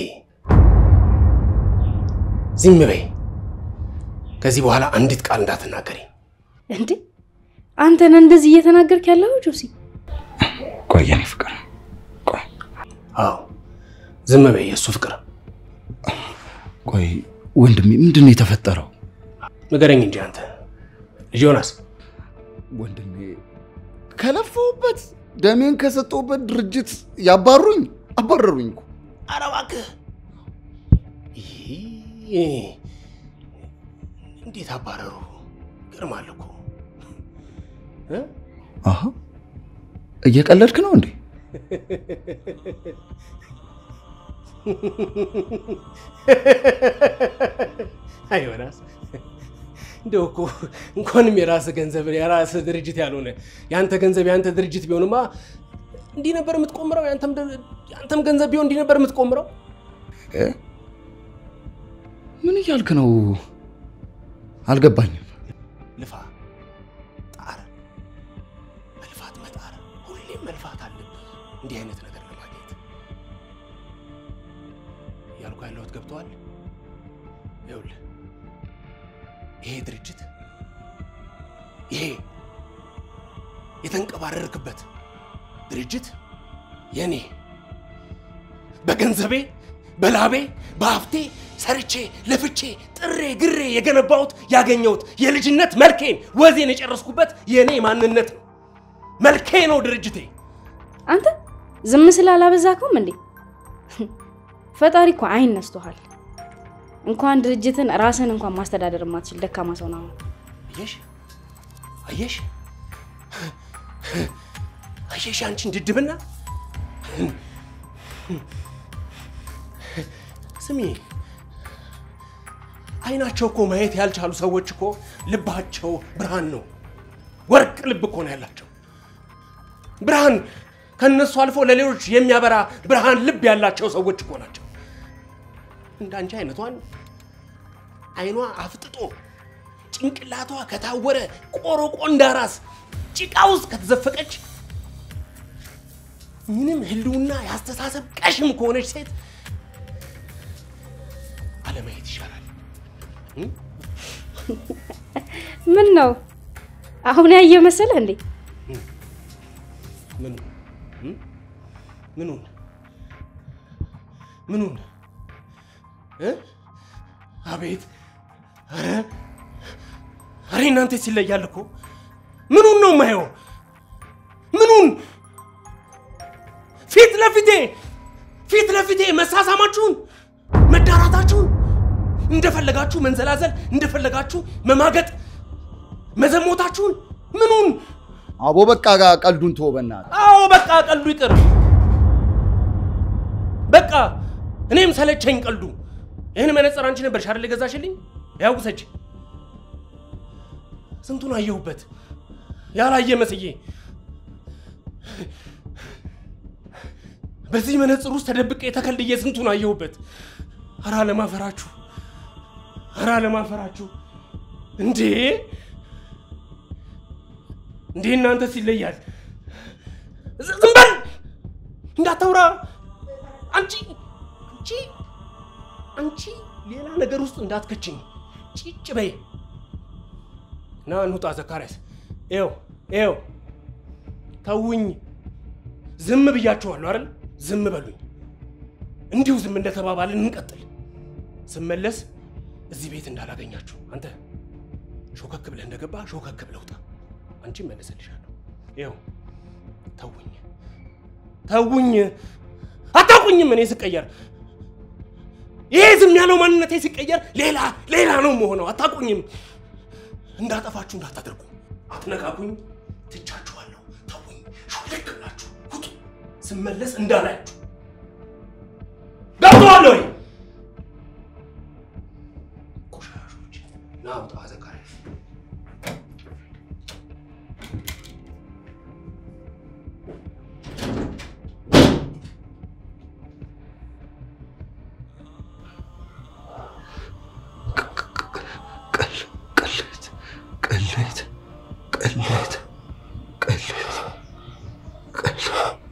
ዝም በይ። ከዚህ በኋላ አንዲት ቃል እንዳትናገሪ። እንዴ አንተ ነህ እንደዚህ እየተናገርክ ያለው ጆሲ? ቆይ የኔ ፍቅር ቆይ አዎ ዝም በይ። የእሱ ፍቅር ቆይ ወንድሜ ምንድን ነው የተፈጠረው? ንገረኝ እንጂ አንተ ልጅ ዮናስ። ወንድሜ ከለፈውበት ደሜን ከሰጠውበት ድርጅት ያባሩኝ አባረሩኝ እኮ። ኧረ እባክህ ይህ እንዴት አባረሩ? ይገርማል እኮ እ? አሀ እየቀለድክ ነው እንዴ? አይ ዮናስ እንደው እኮ እንኳንም የራስ ገንዘብ የራስ ድርጅት ያልሆነ የአንተ ገንዘብ የአንተ ድርጅት ቢሆንማ እንዲህ ነበር የምትቆምረው። ያንተም ድ- ያንተም ገንዘብ ቢሆን እንዲህ ነበር የምትቆምረው። እ? ምን እያልክ ነው? አልገባኝም። ልፋ፣ ጣር፣ መልፋት፣ መጣር፣ ሁሌም መልፋት አለብህ እንዲህ አይነት ነገር ለማግኘት። እያልኩ ያለሁት ገብተዋል። ይኸውልህ ይሄ ድርጅት ይሄ የተንቀባረርክበት ድርጅት የኔ በገንዘቤ በላቤ በሀብቴ ሰርቼ ለፍቼ ጥሬ ግሬ የገነባሁት ያገኘሁት የልጅነት መልኬን ወዜን የጨረስኩበት የኔ ማንነት ነው። መልኬ ነው ድርጅቴ። አንተ ዝም ስላላበዛከውም እንዴ? ፈጣሪ እኮ አይን ነስቶሃል። እንኳን ድርጅትን ራስን እንኳን ማስተዳደር የማትችል ደካማ ሰው ነው። አየሽ አየሽ አየሽ አንቺን ድድብና ስሚ አይናቸው እኮ ማየት ያልቻሉ ሰዎች እኮ ልባቸው ብርሃን ነው። ወርቅ ልብ እኮ ነው ያላቸው። ብርሃን ከነሱ አልፎ ለሌሎች የሚያበራ ብርሃን ልብ ያላቸው ሰዎች እኮ ናቸው። እንዳንቺ አይነቷን አይኗ አፍጥጦ ጭንቅላቷ ከታወረ ቆሮቆ እንዳራስ ጭቃ ውስጥ ከተዘፈቀች ምንም ህልውና ያስተሳሰብ ቀሽም ከሆነች ሴት አለማየት ይሻላል። ምን ነው አሁን ያየ መሰለህ እንዴ? ምኑ እም? ምኑን ምኑን እ? አቤት ኧረ ኧረ እናንተ ሲለያል እኮ ምኑን ነው የማየው? ምኑን ፊት ለፊቴ ፊት ለፊቴ መሳሳማችሁን መዳራታችሁን እንደፈለጋችሁ መንዘላዘል እንደፈለጋችሁ መማገጥ መዘሞታችሁን ምኑን አቦ በቃ ጋ ቀልዱን ተወው በእናትህ። አዎ በቃ ቀልዱ ይቅር። በቃ እኔም ሰለቸኝ ቀልዱ። ይህን መነጽር አንቺ ነበርሽ አይደል የገዛሽልኝ? ያው ውሰጂ። ስንቱን አየሁበት ያላየ መስዬ። በዚህ መነጽር ውስጥ ተደብቄ ተከልዬ ስንቱን አየሁበት። ኧረ ለማፈራችሁ፣ ኧረ ለማፈራችሁ እንዴ! እንዴ እናንተስ ይለያል። ዝ- ዝም በል እንዳታውራ። አንቺ አንቺ አንቺ ሌላ ነገር ውስጥ እንዳትከችኝ ጭጭ በይ። ና እንውጣ። ዘካርያስ ይኸው ይኸው፣ ተውኝ። ዝም ብያችኋለሁ አይደል? ዝም በሉኝ። እንዲሁ ዝም እንደተባባልን እንቀጥል። ስመለስ እዚህ ቤት እንዳላገኛችሁ። አንተ ሾከክ ብለህ እንደገባ ሾከክ ብለህ ውጣ። አንቺ መለሰልሻለሁ። ይኸው ተውኝ፣ ተውኝ። አታውቁኝም እኔ ስቀየር ይሄ ዝም ያለው ማንነቴ ሲቀየር ሌላ ሌላ ነው መሆነው። አታውቁኝም። እንዳጠፋችሁ እንዳታደርጉ። አትነካኩኝ። ትቻችኋለሁ። ተውኝ። ሹልክ ብላችሁ ውጡ። ስመለስ እንዳላያችሁ ገብተዋል ወይ? ቆሻሾች ና ውጣ። ዘካርያስ ቅሌት ቅሌት ቅሌት ቅሌት ቅሌት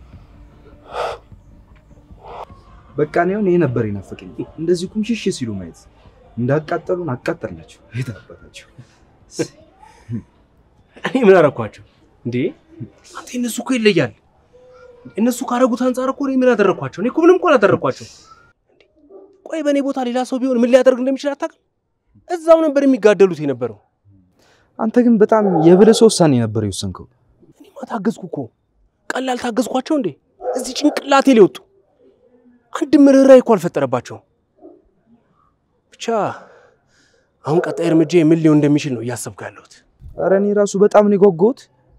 በቃ እኔ አሁን ይሄ ነበር የናፈቀኝ። እንደዚህ ኩምሽሽ ሲሉ ማየት እንዳቃጠሉን አቃጠልናቸው። የት አባታቸው እኔ ምን አደረኳቸው እንዴ? አንተ እነሱ እኮ ይለያል። እነሱ ካረጉት አንጻር እኮ እኔ ምን አደረኳቸው? እኔ እኮ ምንም እኮ አላደረኳቸው። ቆይ በእኔ ቦታ ሌላ ሰው ቢሆን ምን ሊያደርግ እንደሚችል አታውቅም? እዛው ነበር የሚጋደሉት የነበረው። አንተ ግን በጣም የብልህ ሰው ውሳኔ ነበር የወሰንከው። እኔማ ታገዝኩ እኮ። ቀላል ታገዝኳቸው እንዴ? እዚህ ጭንቅላቴ ሊወጡ አንድ ርኅራኄ እኮ አልፈጠረባቸውም። ብቻ አሁን ቀጣይ እርምጃ ምን ሊሆን እንደሚችል ነው እያሰብኩ ያለሁት። ኧረ እኔ ራሱ በጣም ነው የጓጓሁት።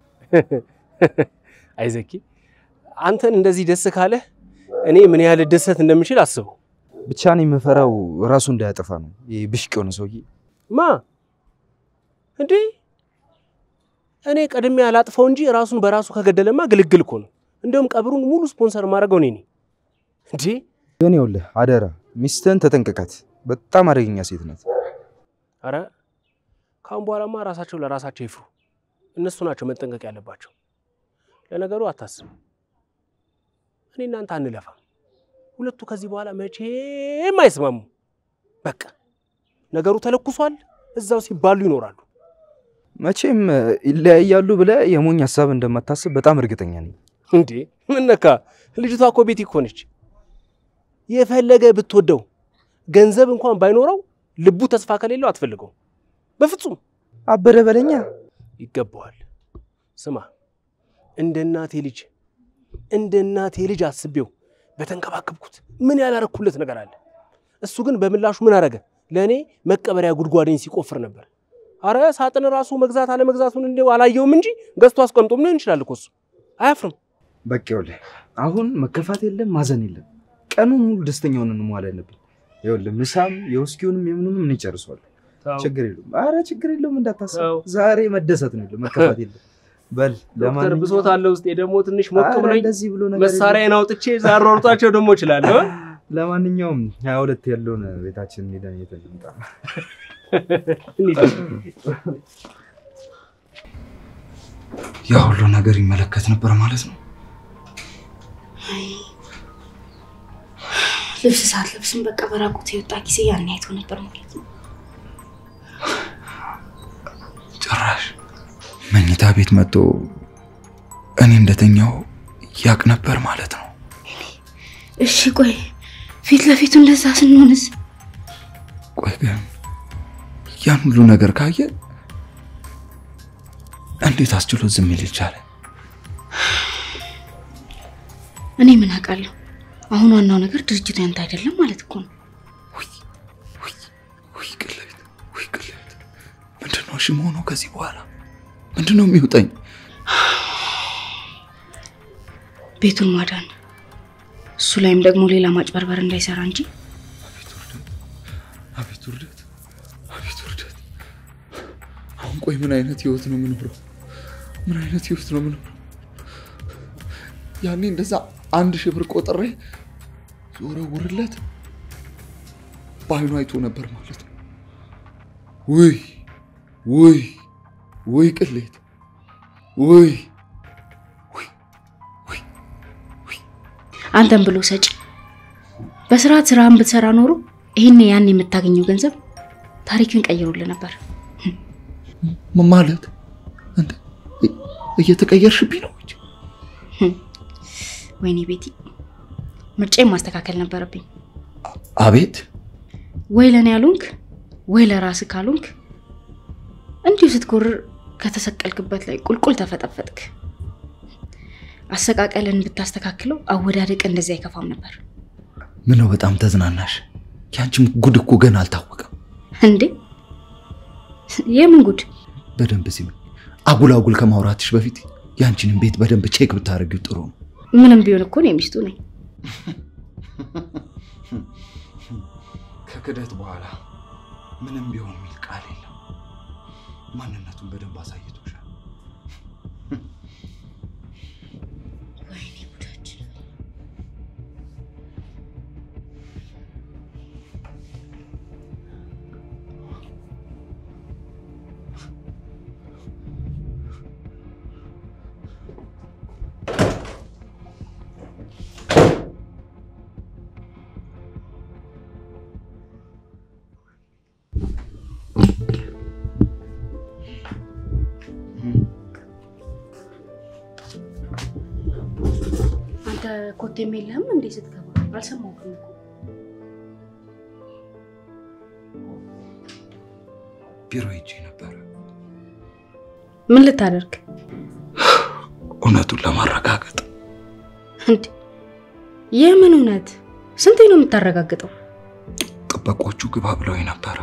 አይዘኪ አንተን እንደዚህ ደስ ካለህ እኔ ምን ያህል ደሰት እንደምችል አስበው። ብቻ እኔ የምፈራው ራሱ እንዳያጠፋ ነው። ይሄ ብሽቅ የሆነ ሰውዬ ማ እንዴ እኔ ቀድሜ አላጥፈው እንጂ ራሱን በራሱ ከገደለማ ግልግል እኮ ነው። እንደውም ቀብሩን ሙሉ ስፖንሰር ማድረገው እኔ ነኝ። እንዴ ግን ይኸውልህ አደራ ሚስትህን ተጠንቀቃት። በጣም አደገኛ ሴት ናት። አረ ካሁን በኋላማ ራሳቸው ለራሳቸው ይፍሩ። እነሱ ናቸው መጠንቀቅ ያለባቸው። ለነገሩ አታስብ፣ እኔ እናንተ አንለፋም። ሁለቱ ከዚህ በኋላ መቼም አይስማሙ። በቃ ነገሩ ተለኩሷል። እዛው ሲባሉ ይኖራሉ። መቼም ይለያያሉ ብለህ የሞኝ ሀሳብ እንደማታስብ በጣም እርግጠኛ ነኝ። እንዴ ምን ነካ? ልጅቷ እኮ ቤት እኮ ነች። የፈለገ ብትወደው ገንዘብ እንኳን ባይኖረው ልቡ ተስፋ ከሌለው አትፈልገው በፍጹም። አበደ በለኛ። ይገባዋል። ስማ እንደ እናቴ ልጅ እንደ እናቴ ልጅ አስቤው በተንከባከብኩት ምን ያላረኩለት ነገር አለ? እሱ ግን በምላሹ ምን አረገ? ለእኔ መቀበሪያ ጉድጓዴን ሲቆፍር ነበር። አረ ሳጥን ራሱ መግዛት አለመግዛቱን እንዲያው አላየውም እንጂ ገዝቶ አስቀምጦም ሊሆን ይችላል እኮ እሱ አያፍርም። በቃ ይኸውልህ አሁን መከፋት የለም ማዘን የለም። ቀኑን ሙሉ ደስተኛ ሆነን መዋል አለብን። ይኸውልህ ምሳም የውስኪውንም የምኑንም እኔ ጨርሷለሁ። ችግር የለውም። አረ ችግር የለውም እንዳታስብ። ተው። ዛሬ መደሰት ነው የለም መከፋት የለም። በል ዶክተር ለማንኛውም- ብሶት አለ ውስጤ ደግሞ ትንሽ ሞቅ አረ ብሎኝ እንደዚህ ብሎ ነገር የለም። መሳሪያዬን አውጥቼ ዛሯሩጣቸው ደግሞ እችላለሁ። ለማንኛውም ሀያ ሁለት ያለውን ቤታችን ሄደን አይተን እንምጣ። ያ ሁሉ ነገር ይመለከት ነበር ማለት ነው። ልብስ ሰዓት ልብስም በቃ በራቁት የወጣ ጊዜ ያን አይቶ ነበር ማለት ነው። ጭራሽ መኝታ ቤት መጥቶ እኔ እንደተኛው ያቅ ነበር ማለት ነው። እሺ ቆይ ፊት ለፊቱ እንደዛ ስንሆንስ? ቆይ ግን ያን ሁሉ ነገር ካየ እንዴት አስችሎ ዝም ሊል ቻለ? እኔ ምን አውቃለሁ? አሁን ዋናው ነገር ድርጅቱ ያንተ አይደለም ማለት እኮ ነው። ውይ ቅሌት፣ ውይ ቅሌት። ምንድን ነው እሺ መሆኑ? ከዚህ በኋላ ምንድን ነው የሚውጠኝ? ቤቱን ማዳን፣ እሱ ላይም ደግሞ ሌላ ማጭበርበር እንዳይሰራ እንጂ አቤት ውርደት፣ አቤት ውርደት፣ አቤት ውርደት። አሁን ቆይ ምን አይነት ህይወት ነው የምኖረው? ምን አይነት ህይወት ነው የምኖረው? ያኔ እንደዛ አንድ ሺህ ብር ቆጥሬ ዞረውርለት በአይኑ አይቶ ነበር ማለት ነው። ውይ ውይ ውይ ቅሌት ውይ አንተን ብሎ ሰጪ በስርዓት ስራህን ብትሰራ ኖሮ ይህን ያን የምታገኘው ገንዘብ ታሪክን ቀይሮልህ ነበር። ም- ማለት እንደ እ- እየተቀየርሽብኝ ነው እንጂ ወይኔ ቤቲ፣ ምርጫዬን ማስተካከል ነበረብኝ። አቤት ወይ ለእኔ ያሉንክ ወይ ለራስህ ካሉንክ እንዲሁ ስትጎርር ከተሰቀልክበት ላይ ቁልቁል ተፈጠፈጥክ። አሰቃቀልን ብታስተካክለው አወዳደቅ እንደዚህ አይከፋም ነበር ምነው በጣም ተዝናናሽ ያንቺም ጉድ እኮ ገና አልታወቀም እንዴ። የምን ጉድ? በደንብ ሲሚ አጉል አጉል ከማውራትሽ በፊት ያንቺንም ቤት በደንብ ቼክ ብታደርጊው ጥሩ ነው ምንም ቢሆን እኮ እኔ ሚስቱ ነኝ። ከክደት በኋላ ምንም ቢሆን የሚል ቃል የለም ማንነቱን በደንብ አሳይቶሻል ወይኔ ጉዳችን። አንተ ኮቴም የለህም እንዴ ስትገባ? አልሰማሁህም እኮ። ቢሮ ሄጄ ነበረ ምን ልታደርግ እውነቱን ለማረጋገጥ እንዴ? የምን እውነት? ስንቴ ነው የምታረጋግጠው? ጥበቆቹ ግባ ብለው ነበረ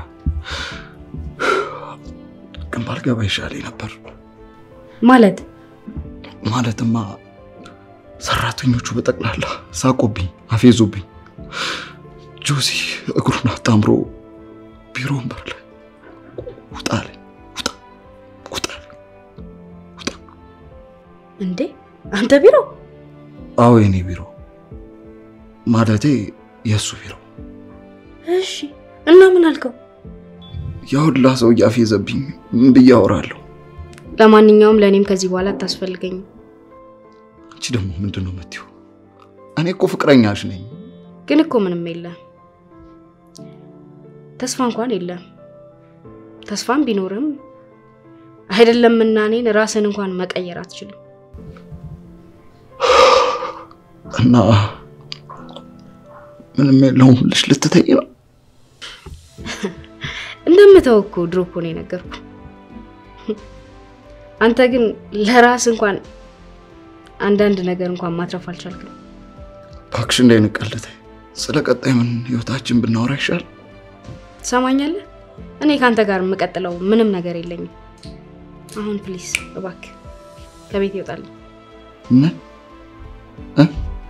ግን ባልገባ ይሻለኝ ነበር ማለት ማለትማ ሰራተኞቹ በጠቅላላ ሳቁብኝ፣ አፌዙብኝ። ጆሲ እግሩን አጣምሮ ቢሮ ወንበር ላይ ውጣ አለኝ። ውጣ ውጣ አለኝ። ውጣ። እንዴ? አንተ ቢሮ አዎ የኔ ቢሮ ማለቴ የእሱ ቢሮ። እሺ። እና ምን አልከው? የሁላ ሰው እያፌዘብኝ ምን ብዬ አወራለሁ? ለማንኛውም ለእኔም ከዚህ በኋላ አታስፈልገኝም። አንቺ ደግሞ ምንድን ነው የምትይው? እኔ እኮ ፍቅረኛሽ ነኝ። ግን እኮ ምንም የለም፣ ተስፋ እንኳን የለም። ተስፋም ቢኖርም አይደለምና እኔን ራስን እንኳን መቀየር አትችልም። እና ምንም የለውም ብለሽ ልትተኝ ነው? እንደምተው እኮ ድሮ እኮ ነው የነገርኩ። አንተ ግን ለራስ እንኳን አንዳንድ ነገር እንኳን ማትረፍ አልቻልክም። እባክሽ እንዳይንቀልተ ስለ ቀጣይ ምን ህይወታችን ብናወራ ይሻል። ትሰማኛለህ? እኔ ከአንተ ጋር የምቀጥለው ምንም ነገር የለኝም። አሁን ፕሊስ እባክህ ከቤት ይወጣል። ምን እ?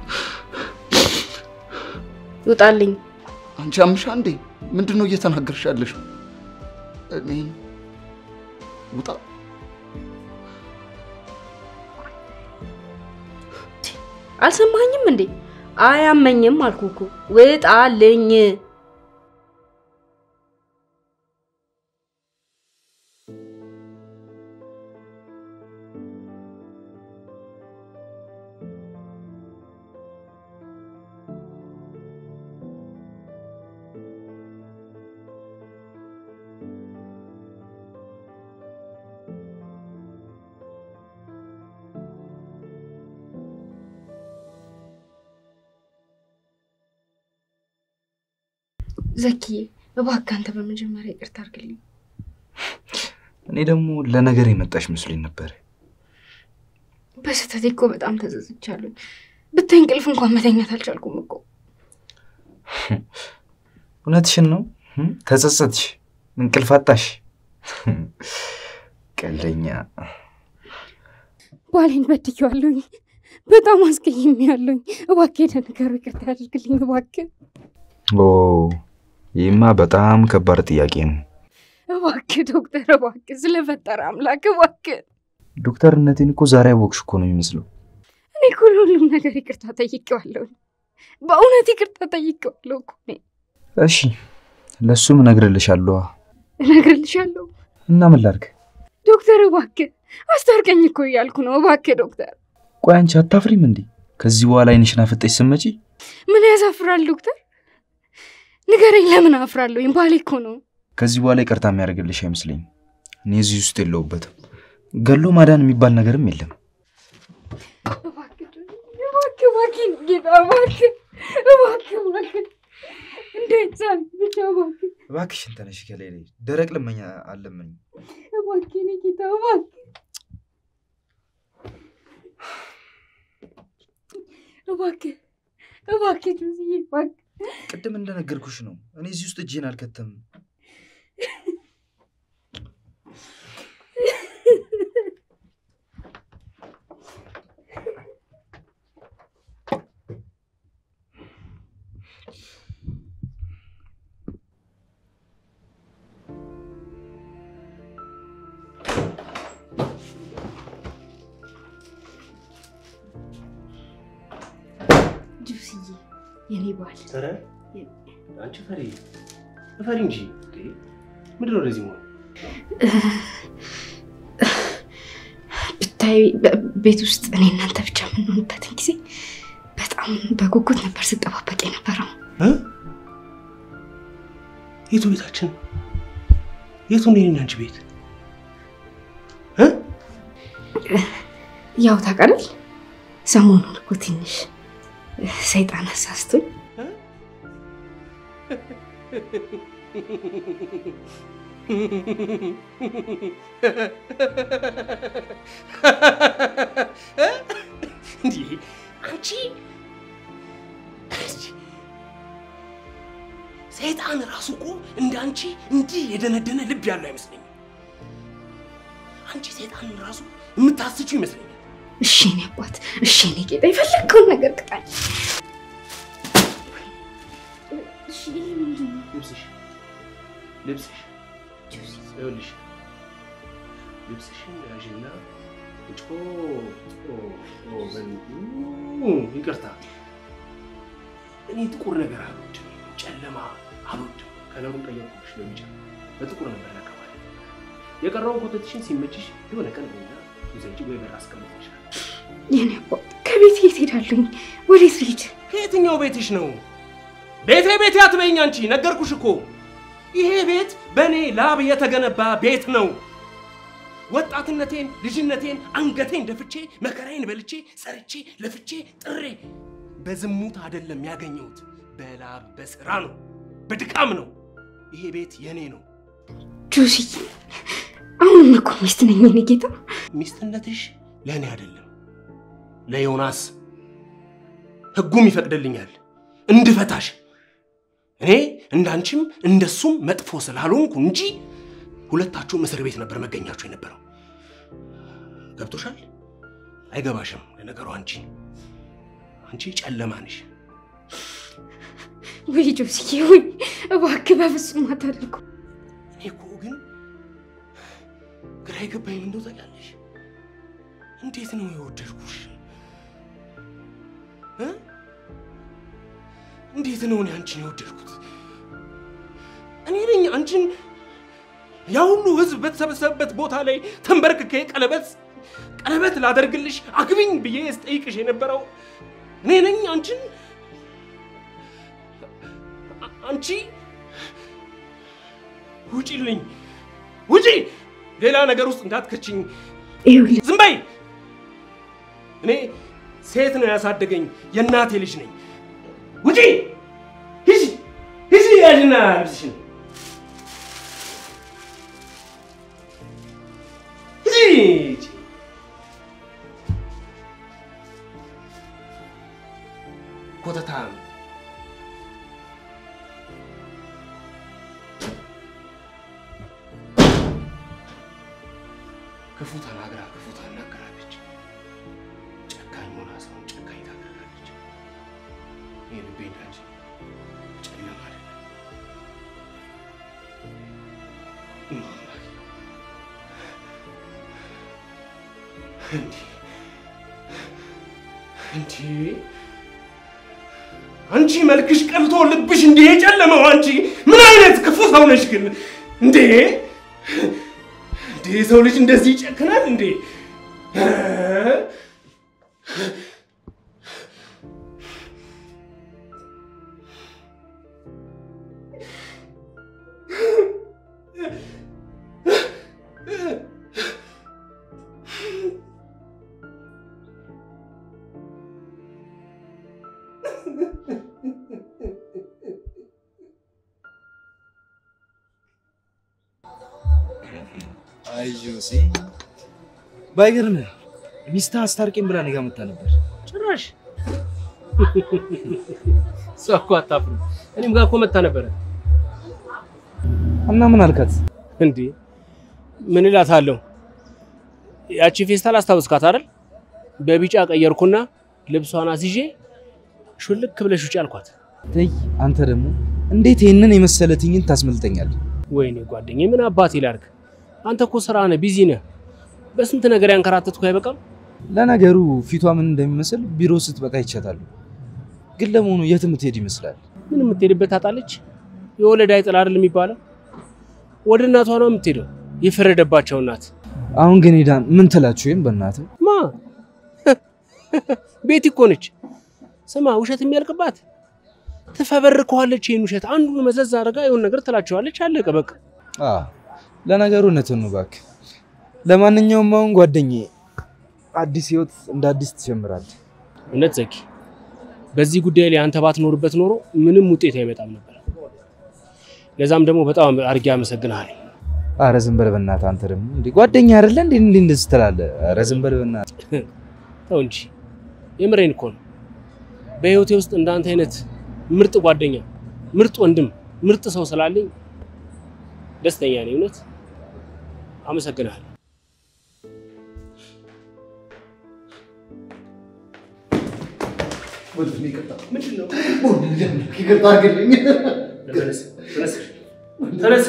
ይውጣልኝ። አንቺ አምሻ እንዴ? ምንድን ነው እየተናገርሽ ያለሽ? እኔ ውጣ። አልሰማኝም እንዴ? አያመኝም አልኩህ እኮ ውጣልኝ። ዘኪዬ እባክህ አንተ በመጀመሪያ ይቅርታ አድርግልኝ። እኔ ደግሞ ለነገር የመጣሽ መስሎኝ ነበር። በስህተቴ እኮ በጣም ተዘዝቻለሁ። ብታይ እንቅልፍ እንኳን መተኛት አልቻልኩም እኮ። እውነትሽን ነው። እም? ተጸጸትሽ፣ እንቅልፍ አጣሽ። ቀለኛ ባሌን በድዬዋለሁኝ፣ በጣም አስቀይሜዋለሁኝ። እባክህ ለነገሩ ይቅርታ ያድርግልኝ እባክህ፣ ኦ ይህማ በጣም ከባድ ጥያቄ ነው። እባክህ ዶክተር፣ እባክህ ስለፈጠረ አምላክ እባክህ። ዶክተርነቴን እኮ ዛሬ አወቅሽ እኮ ነው የሚመስለው። እኔ እኮ ለሁሉም ነገር ይቅርታ ጠይቄዋለሁ። በእውነት ይቅርታ ጠይቄዋለሁ እኮ እኔ። እሺ ለእሱም እነግርልሻለሁ። እነግርልሻለሁ እና ምን ላድርግ? ዶክተር፣ እባክህ አስታርቀኝ እኮ እያልኩ ነው። እባክህ ዶክተር። ቆይ አንቺ አታፍሪም እንዴ? ከዚህ በኋላ አይንሽን አፍጠሽ ስትመጪ ምን ያሳፍራል ዶክተር? ንገረኝ፣ ለምን አፍራለሁኝ? ባሌ እኮ ነው። ከዚህ በኋላ ይቅርታ የሚያደርግልሽ አይመስለኝም። እኔ እዚህ ውስጥ የለሁበትም። ገሎ ማዳን የሚባል ነገርም የለም። እባክህ እባክህ እባክህ ጌታ እባክህ እባክህ እባክህ እንዳይሳል ብቻ እባክህ እባክሽን ተነሽ ከላይ ላይ ደረቅ ልመኛ አለምኝ። እባክህ እኔ ጌታ እባክህ እባክህ እባክህ ጆስዬ እባክህ ቅድም እንደነገርኩሽ ነው። እኔ እዚህ ውስጥ እጄን አልከተም። ጆስዬ የኔ ባል ኧረ አንቺ ፈሪ ፈሪ እንጂ እንዴ! ምንድን ነው እንደዚህ መሆን? ብታይ በ- ቤት ውስጥ እኔ እናንተ ብቻ የምንሆንበትን ጊዜ በጣም በጉጉት ነበር ስጠባበቅ የነበረው። እ? የቱ ቤታችን? የቱ ነው የኔና አንቺ ቤት? እ? ያው ታውቃለህ፣ ሰሞኑን እኮ ትንሽ ሰይጣን አሳስቶኝ እንዲህ አንቺ ሰይጣን ራሱ እኮ እንደ አንቺ እንዲህ የደነደነ ልብ ያለው አይመስለኝም። አንቺ ሰይጣንን ራሱ የምታስችው ይመስለኛል። እሺ እኔ አባት፣ እሺ እኔ ጌታ፣ የፈለግከውን ነገር ቅጣኝ። እሺ ይሄ ምንድን ነው? ልብስሽ ልብስሽ ይኸውልሽ ልብስሽን ያዥና ጮ ጮ ጮ በል- ኡ፣ ይቅርታ እኔ ጥቁር ነገር አልወድም፣ ጨለማ አልወድም። ከለሩን ቀየርኩብሽ በቢጫ በጥቁር ነበር ያቀባል። የቀረውን ኮተትሽን ሲመችሽ የሆነ ቀን ና ይዘንጭ ወይ በር አስቀምጥልሻል። የኔ አባት፣ ከቤት የት ሄዳለሁኝ? ወዴት ልሂድ? ከየትኛው ቤትሽ ነው? ቤቴ ቤቴ አትበይኝ አንቺ። ነገርኩሽ እኮ ይሄ ቤት በእኔ ላብ የተገነባ ቤት ነው። ወጣትነቴን፣ ልጅነቴን አንገቴን ደፍቼ መከራዬን በልቼ ሰርቼ ለፍቼ ጥሬ በዝሙት አይደለም ያገኘሁት፣ በላብ በስራ ነው፣ በድካም ነው። ይሄ ቤት የኔ ነው። ጆስዬ፣ አሁንም እኮ ሚስት ነኝ የኔ ጌታ። ሚስትነትሽ ለእኔ አይደለም ለዮናስ ህጉም ይፈቅድልኛል እንድፈታሽ። እኔ እንዳንቺም እንደሱም መጥፎ ስላልሆንኩ እንጂ ሁለታችሁም እስር ቤት ነበር መገኛችሁ የነበረው። ገብቶሻል? አይገባሽም። ለነገሩ አንቺ አንቺ ጨለማ ነሽ። ወይ ጆስዬ፣ ወይ እባክህ በፍጹም አታደርጉ። እኔ እኮ ግን ግራ የገባኝ ምን እንደው ታውቂያለሽ? እንዴት ነው የወደድኩሽ እ? እንዴት ነው እኔ አንቺን የወደድኩት? እኔ ነኝ አንቺን ያ ሁሉ ህዝብ በተሰበሰበበት ቦታ ላይ ተንበርክኬ ቀለበት ቀለበት ላደርግልሽ አግቢኝ ብዬ ስጠይቅሽ የነበረው እኔ ነኝ አንቺን አ- አንቺ ውጪልኝ፣ ውጪ! ሌላ ነገር ውስጥ እንዳትከችኝ። ይኸውልህ ዝም በይ! እኔ ሴት ነው ያሳደገኝ፣ የእናቴ ልጅ ነኝ። ውጪ! ሂጂ! ሂጂ! ያዥና ልብስሽን ሂጂ! ኮተታም ክፉ ተናግራ ክፉ ታናገራለች። ጨካኝ ሆና ሰውን ጨካኝ ታደርጋለች። ይህ ልቤ እንዳንቺ ጨለማ አይደለም። እንዲህ እንዲህ አንቺ መልክሽ ቀልቶ ልብሽ እንዲህ የጨለመው አንቺ ምን አይነት ክፉ ሰው ነሽ ግን እንዴ! እንዴ የሰው ልጅ እንደዚህ ይጨክናል እንዴ? አዩሲ ባይገርምህ ሚስትህ አስታርቄም ብላ እኔ ጋ መታ ነበር። ጭራሽ እሷ እኮ አታፍርም። እኔም ጋር እኮ መታ ነበረ። እና ምን አልካት? እንዴ ምን እላታለሁ? ያቺ ፌስታል አስታውስካት አይደል? በቢጫ ቀየርኩና ልብሷን አስይዤ ሹልክ ብለሽ ውጪ አልኳት። ተይ አንተ ደግሞ እንዴት ይህንን የመሰለ ትዕይንት ታስመልጠኛለህ? ወይኔ ጓደኛዬ ምን አባቴ ላድርግ? አንተ እኮ ስራ ነህ፣ ቢዚ ነህ። በስንት ነገር ያንከራተትኩ አይበቃም? ለነገሩ ፊቷ ምን እንደሚመስል ቢሮ ስትመጣ ይቻታሉ። ግን ለመሆኑ የት የምትሄድ ይመስላል? ምን የምትሄድበት ታጣለች? የወለድ አይጥል አይደል የሚባለው? ወደ እናቷ ነው የምትሄደው፣ የፈረደባቸው እናት። አሁን ግን ሄዳ ምን ትላችሁ? ወይም በእናትህ ማ ቤቲ እኮ ነች። ስማ ውሸት የሚያልቅባት ትፈበርከዋለች። ይህን ውሸት አንዱን መዘዝ አድርጋ የሆነ ነገር ትላቸዋለች። አለቀ በቃ። አ ለነገሩ እውነትን ነው እባክህ። ለማንኛውም አሁን ጓደኛዬ አዲስ ህይወት እንደ አዲስ ትጀምራለህ። እውነት ዘኪ፣ በዚህ ጉዳይ ላይ አንተ ባትኖርበት ኖሮ ምንም ውጤት አይመጣም ነበር። ለዛም ደግሞ በጣም አድርጌ አመሰግንሃለሁ። አረ ዝም በል በእናትህ አንተ ደግሞ እንዴ ጓደኛ አይደለ እንዴ እንዴ እንደዚህ ትላለህ? አረ ዝም በል በእናትህ። ተው እንጂ የምሬን እኮ ነው። በህይወቴ ውስጥ እንዳንተ አይነት ምርጥ ጓደኛ፣ ምርጥ ወንድም፣ ምርጥ ሰው ስላለኝ ደስተኛ ነኝ። እውነት አመሰግንሃለሁ። ምንድን ነው? ይቅርታ አድርግልኝ። ተነስ፣ ተነስ፣ ተነስ።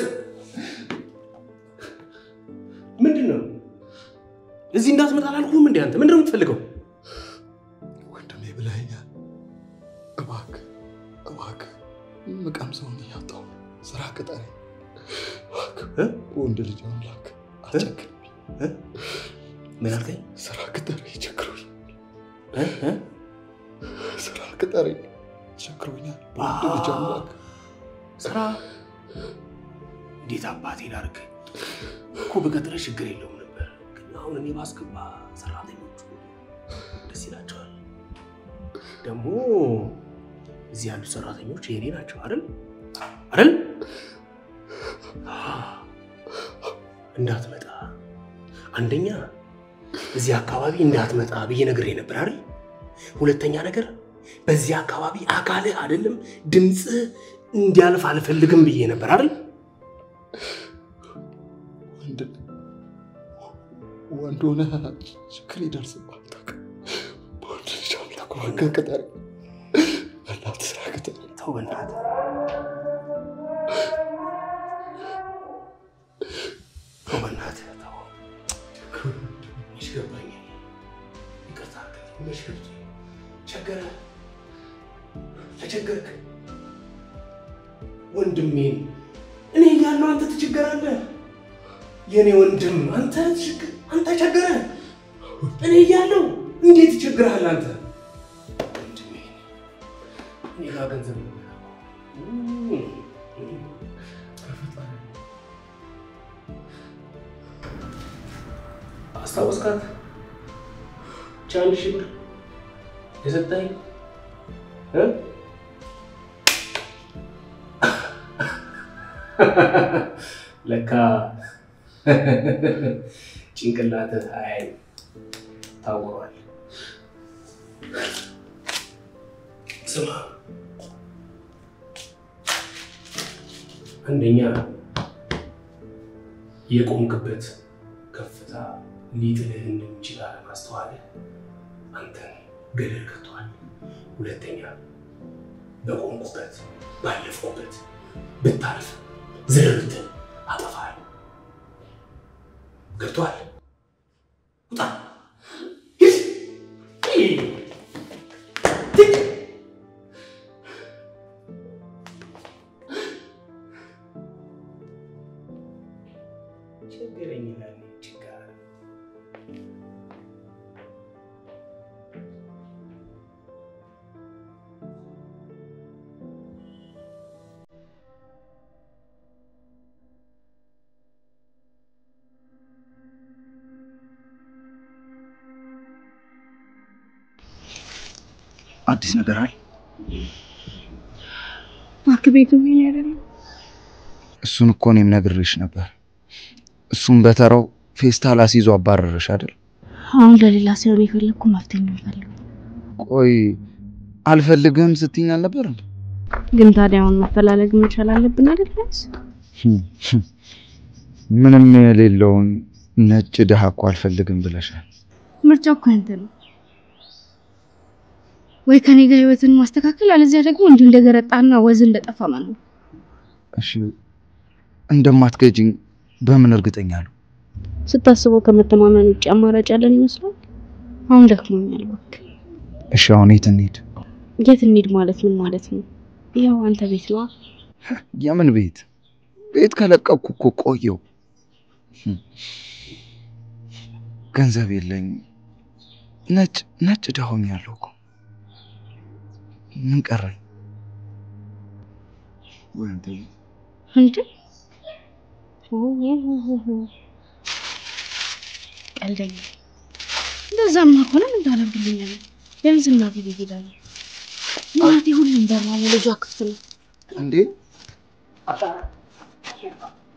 ምንድን ነው? እዚህ እንዳትመጣ አላልኩህም እንዴ? አንተ ምንድን ነው የምትፈልገው? ወንድሜ ብለኸኛል። እባክህ እባክህ የምቀምሰውን እያጣሁ ነው። ስራ ቅጠረኝ እባክህ። እ? ወንድ ልጅ አምላክ አስቸግረኝ። ምን አልከኝ? ስራ ቅጠረኝ፣ ቸግሮኝ። እ? እ? ስራ ቅጠረኝ፣ ቸግሮኛል። ወንድ ልጅ አምላክ ስራ እንዴት አባቴ ላድርግ እኮ በቀጥረ ችግር የለውም ነበር፣ ግን አሁን እኔ ባስገባ ሰራተኞቹ ደስ ይላቸዋል። ደግሞ እዚህ ያሉት ሰራተኞች የኔ ናቸው አይደል አይደል? እንዳትመጣ አንደኛ እዚህ አካባቢ እንዳትመጣ ብዬ ነግሬ ነበር አይደል? ሁለተኛ ነገር በዚህ አካባቢ አካልህ አይደለም ድምፅህ እንዲያልፍ አልፈልግም ብዬ ነበር አይደል? ወንድ ወንድ ሆነህ ችግር ይደርስብሃል። ታውቃለህ። በወንድ ልጅ አምላክ እባክህ ቅጠረኝ፣ በእናትህ ስራ ቅጠረኝ። ተው በእናትህ ተው በእናትህ ተው። መች ገባኝ። ይቅርታ አድርግልኝ። መች ገብቶኝ ቸገረ ተቸገርክ። ወንድሜን እኔ እያለሁ አንተ ትቸገራለህ። የእኔ ወንድም አንተ ትቸገር አንተ ቸገረ እኔ እያለሁ እንዴት ትቸግርሃል አንተ ወንድሜ እኔ ጋር ገንዘብ ነው አስታወስካት? ብቻ አንድ ሺህ ብር የሰጠኝ እ? ለካ ጭንቅላትህ አይ ታውሯል። ስማ አንደኛ የቆምክበት ከፍታ ሊጥልህ እንደሚችል አለማስተዋልህ አንተን ገደል ከቷል። ሁለተኛ በቆምኩበት ባለፍኩበት ብታልፍ ዝርብት አጠፋል። ገብቷል? ውጣ! ሂድ! ሂድ! ሂድ! ችግረኝ ይላል ችጋር አዲስ ነገር አለ? እባክህ ቤቱ ይሄን አይደለም። እሱን እኮ እኔም ነግሬሽ ነበር። እሱም በተራው ፌስታል አስይዞ አባረረሽ አይደል? አሁን ለሌላ ሳይሆን የፈለግኩ መፍትሄ ነው የምፈልገው። ቆይ አልፈልግህም ስትይኝ አልነበር እንዴ? ግን ታዲያ አሁን መፈላለግ መቻል አለብን አይደል? ቢያንስ ምንም የሌለውን ነጭ ድሃ እኮ አልፈልግም ብለሻል። ምርጫው እኮ ያንተ ነው። ወይ ከኔ ጋር ህይወትን ማስተካከል፣ አለዚያ ደግሞ እንዲሁ እንደገረጣና ወዝ እንደጠፋ መኖር። እሺ እንደማትገጅኝ በምን እርግጠኛ ነው? ስታስበው ከመተማመን ውጭ አማራጭ ያለን ይመስላል። አሁን ደክሞኛል። እባክህ እሺ አሁን የት እንሂድ? የት እንሂድ ማለት ምን ማለት ነው? ይኸው አንተ ቤት ነዋ። የምን ቤት? ቤት ከለቀኩ እኮ ቆየው። ገንዘብ የለኝም። ነጭ ነጭ ድሃ ሆኛለሁ እኮ። ምን ቀረኝ? ወይ አንተ ቤት እንዴ ቀልደኛ። እንደዛማ ከሆነ ምን ታደርግልኛለህ? ቢያንስ እናቴ ቤት እሄዳለሁ። እናቴ ሁሉም በራ ልጇ ክፍት ነው። እንዴ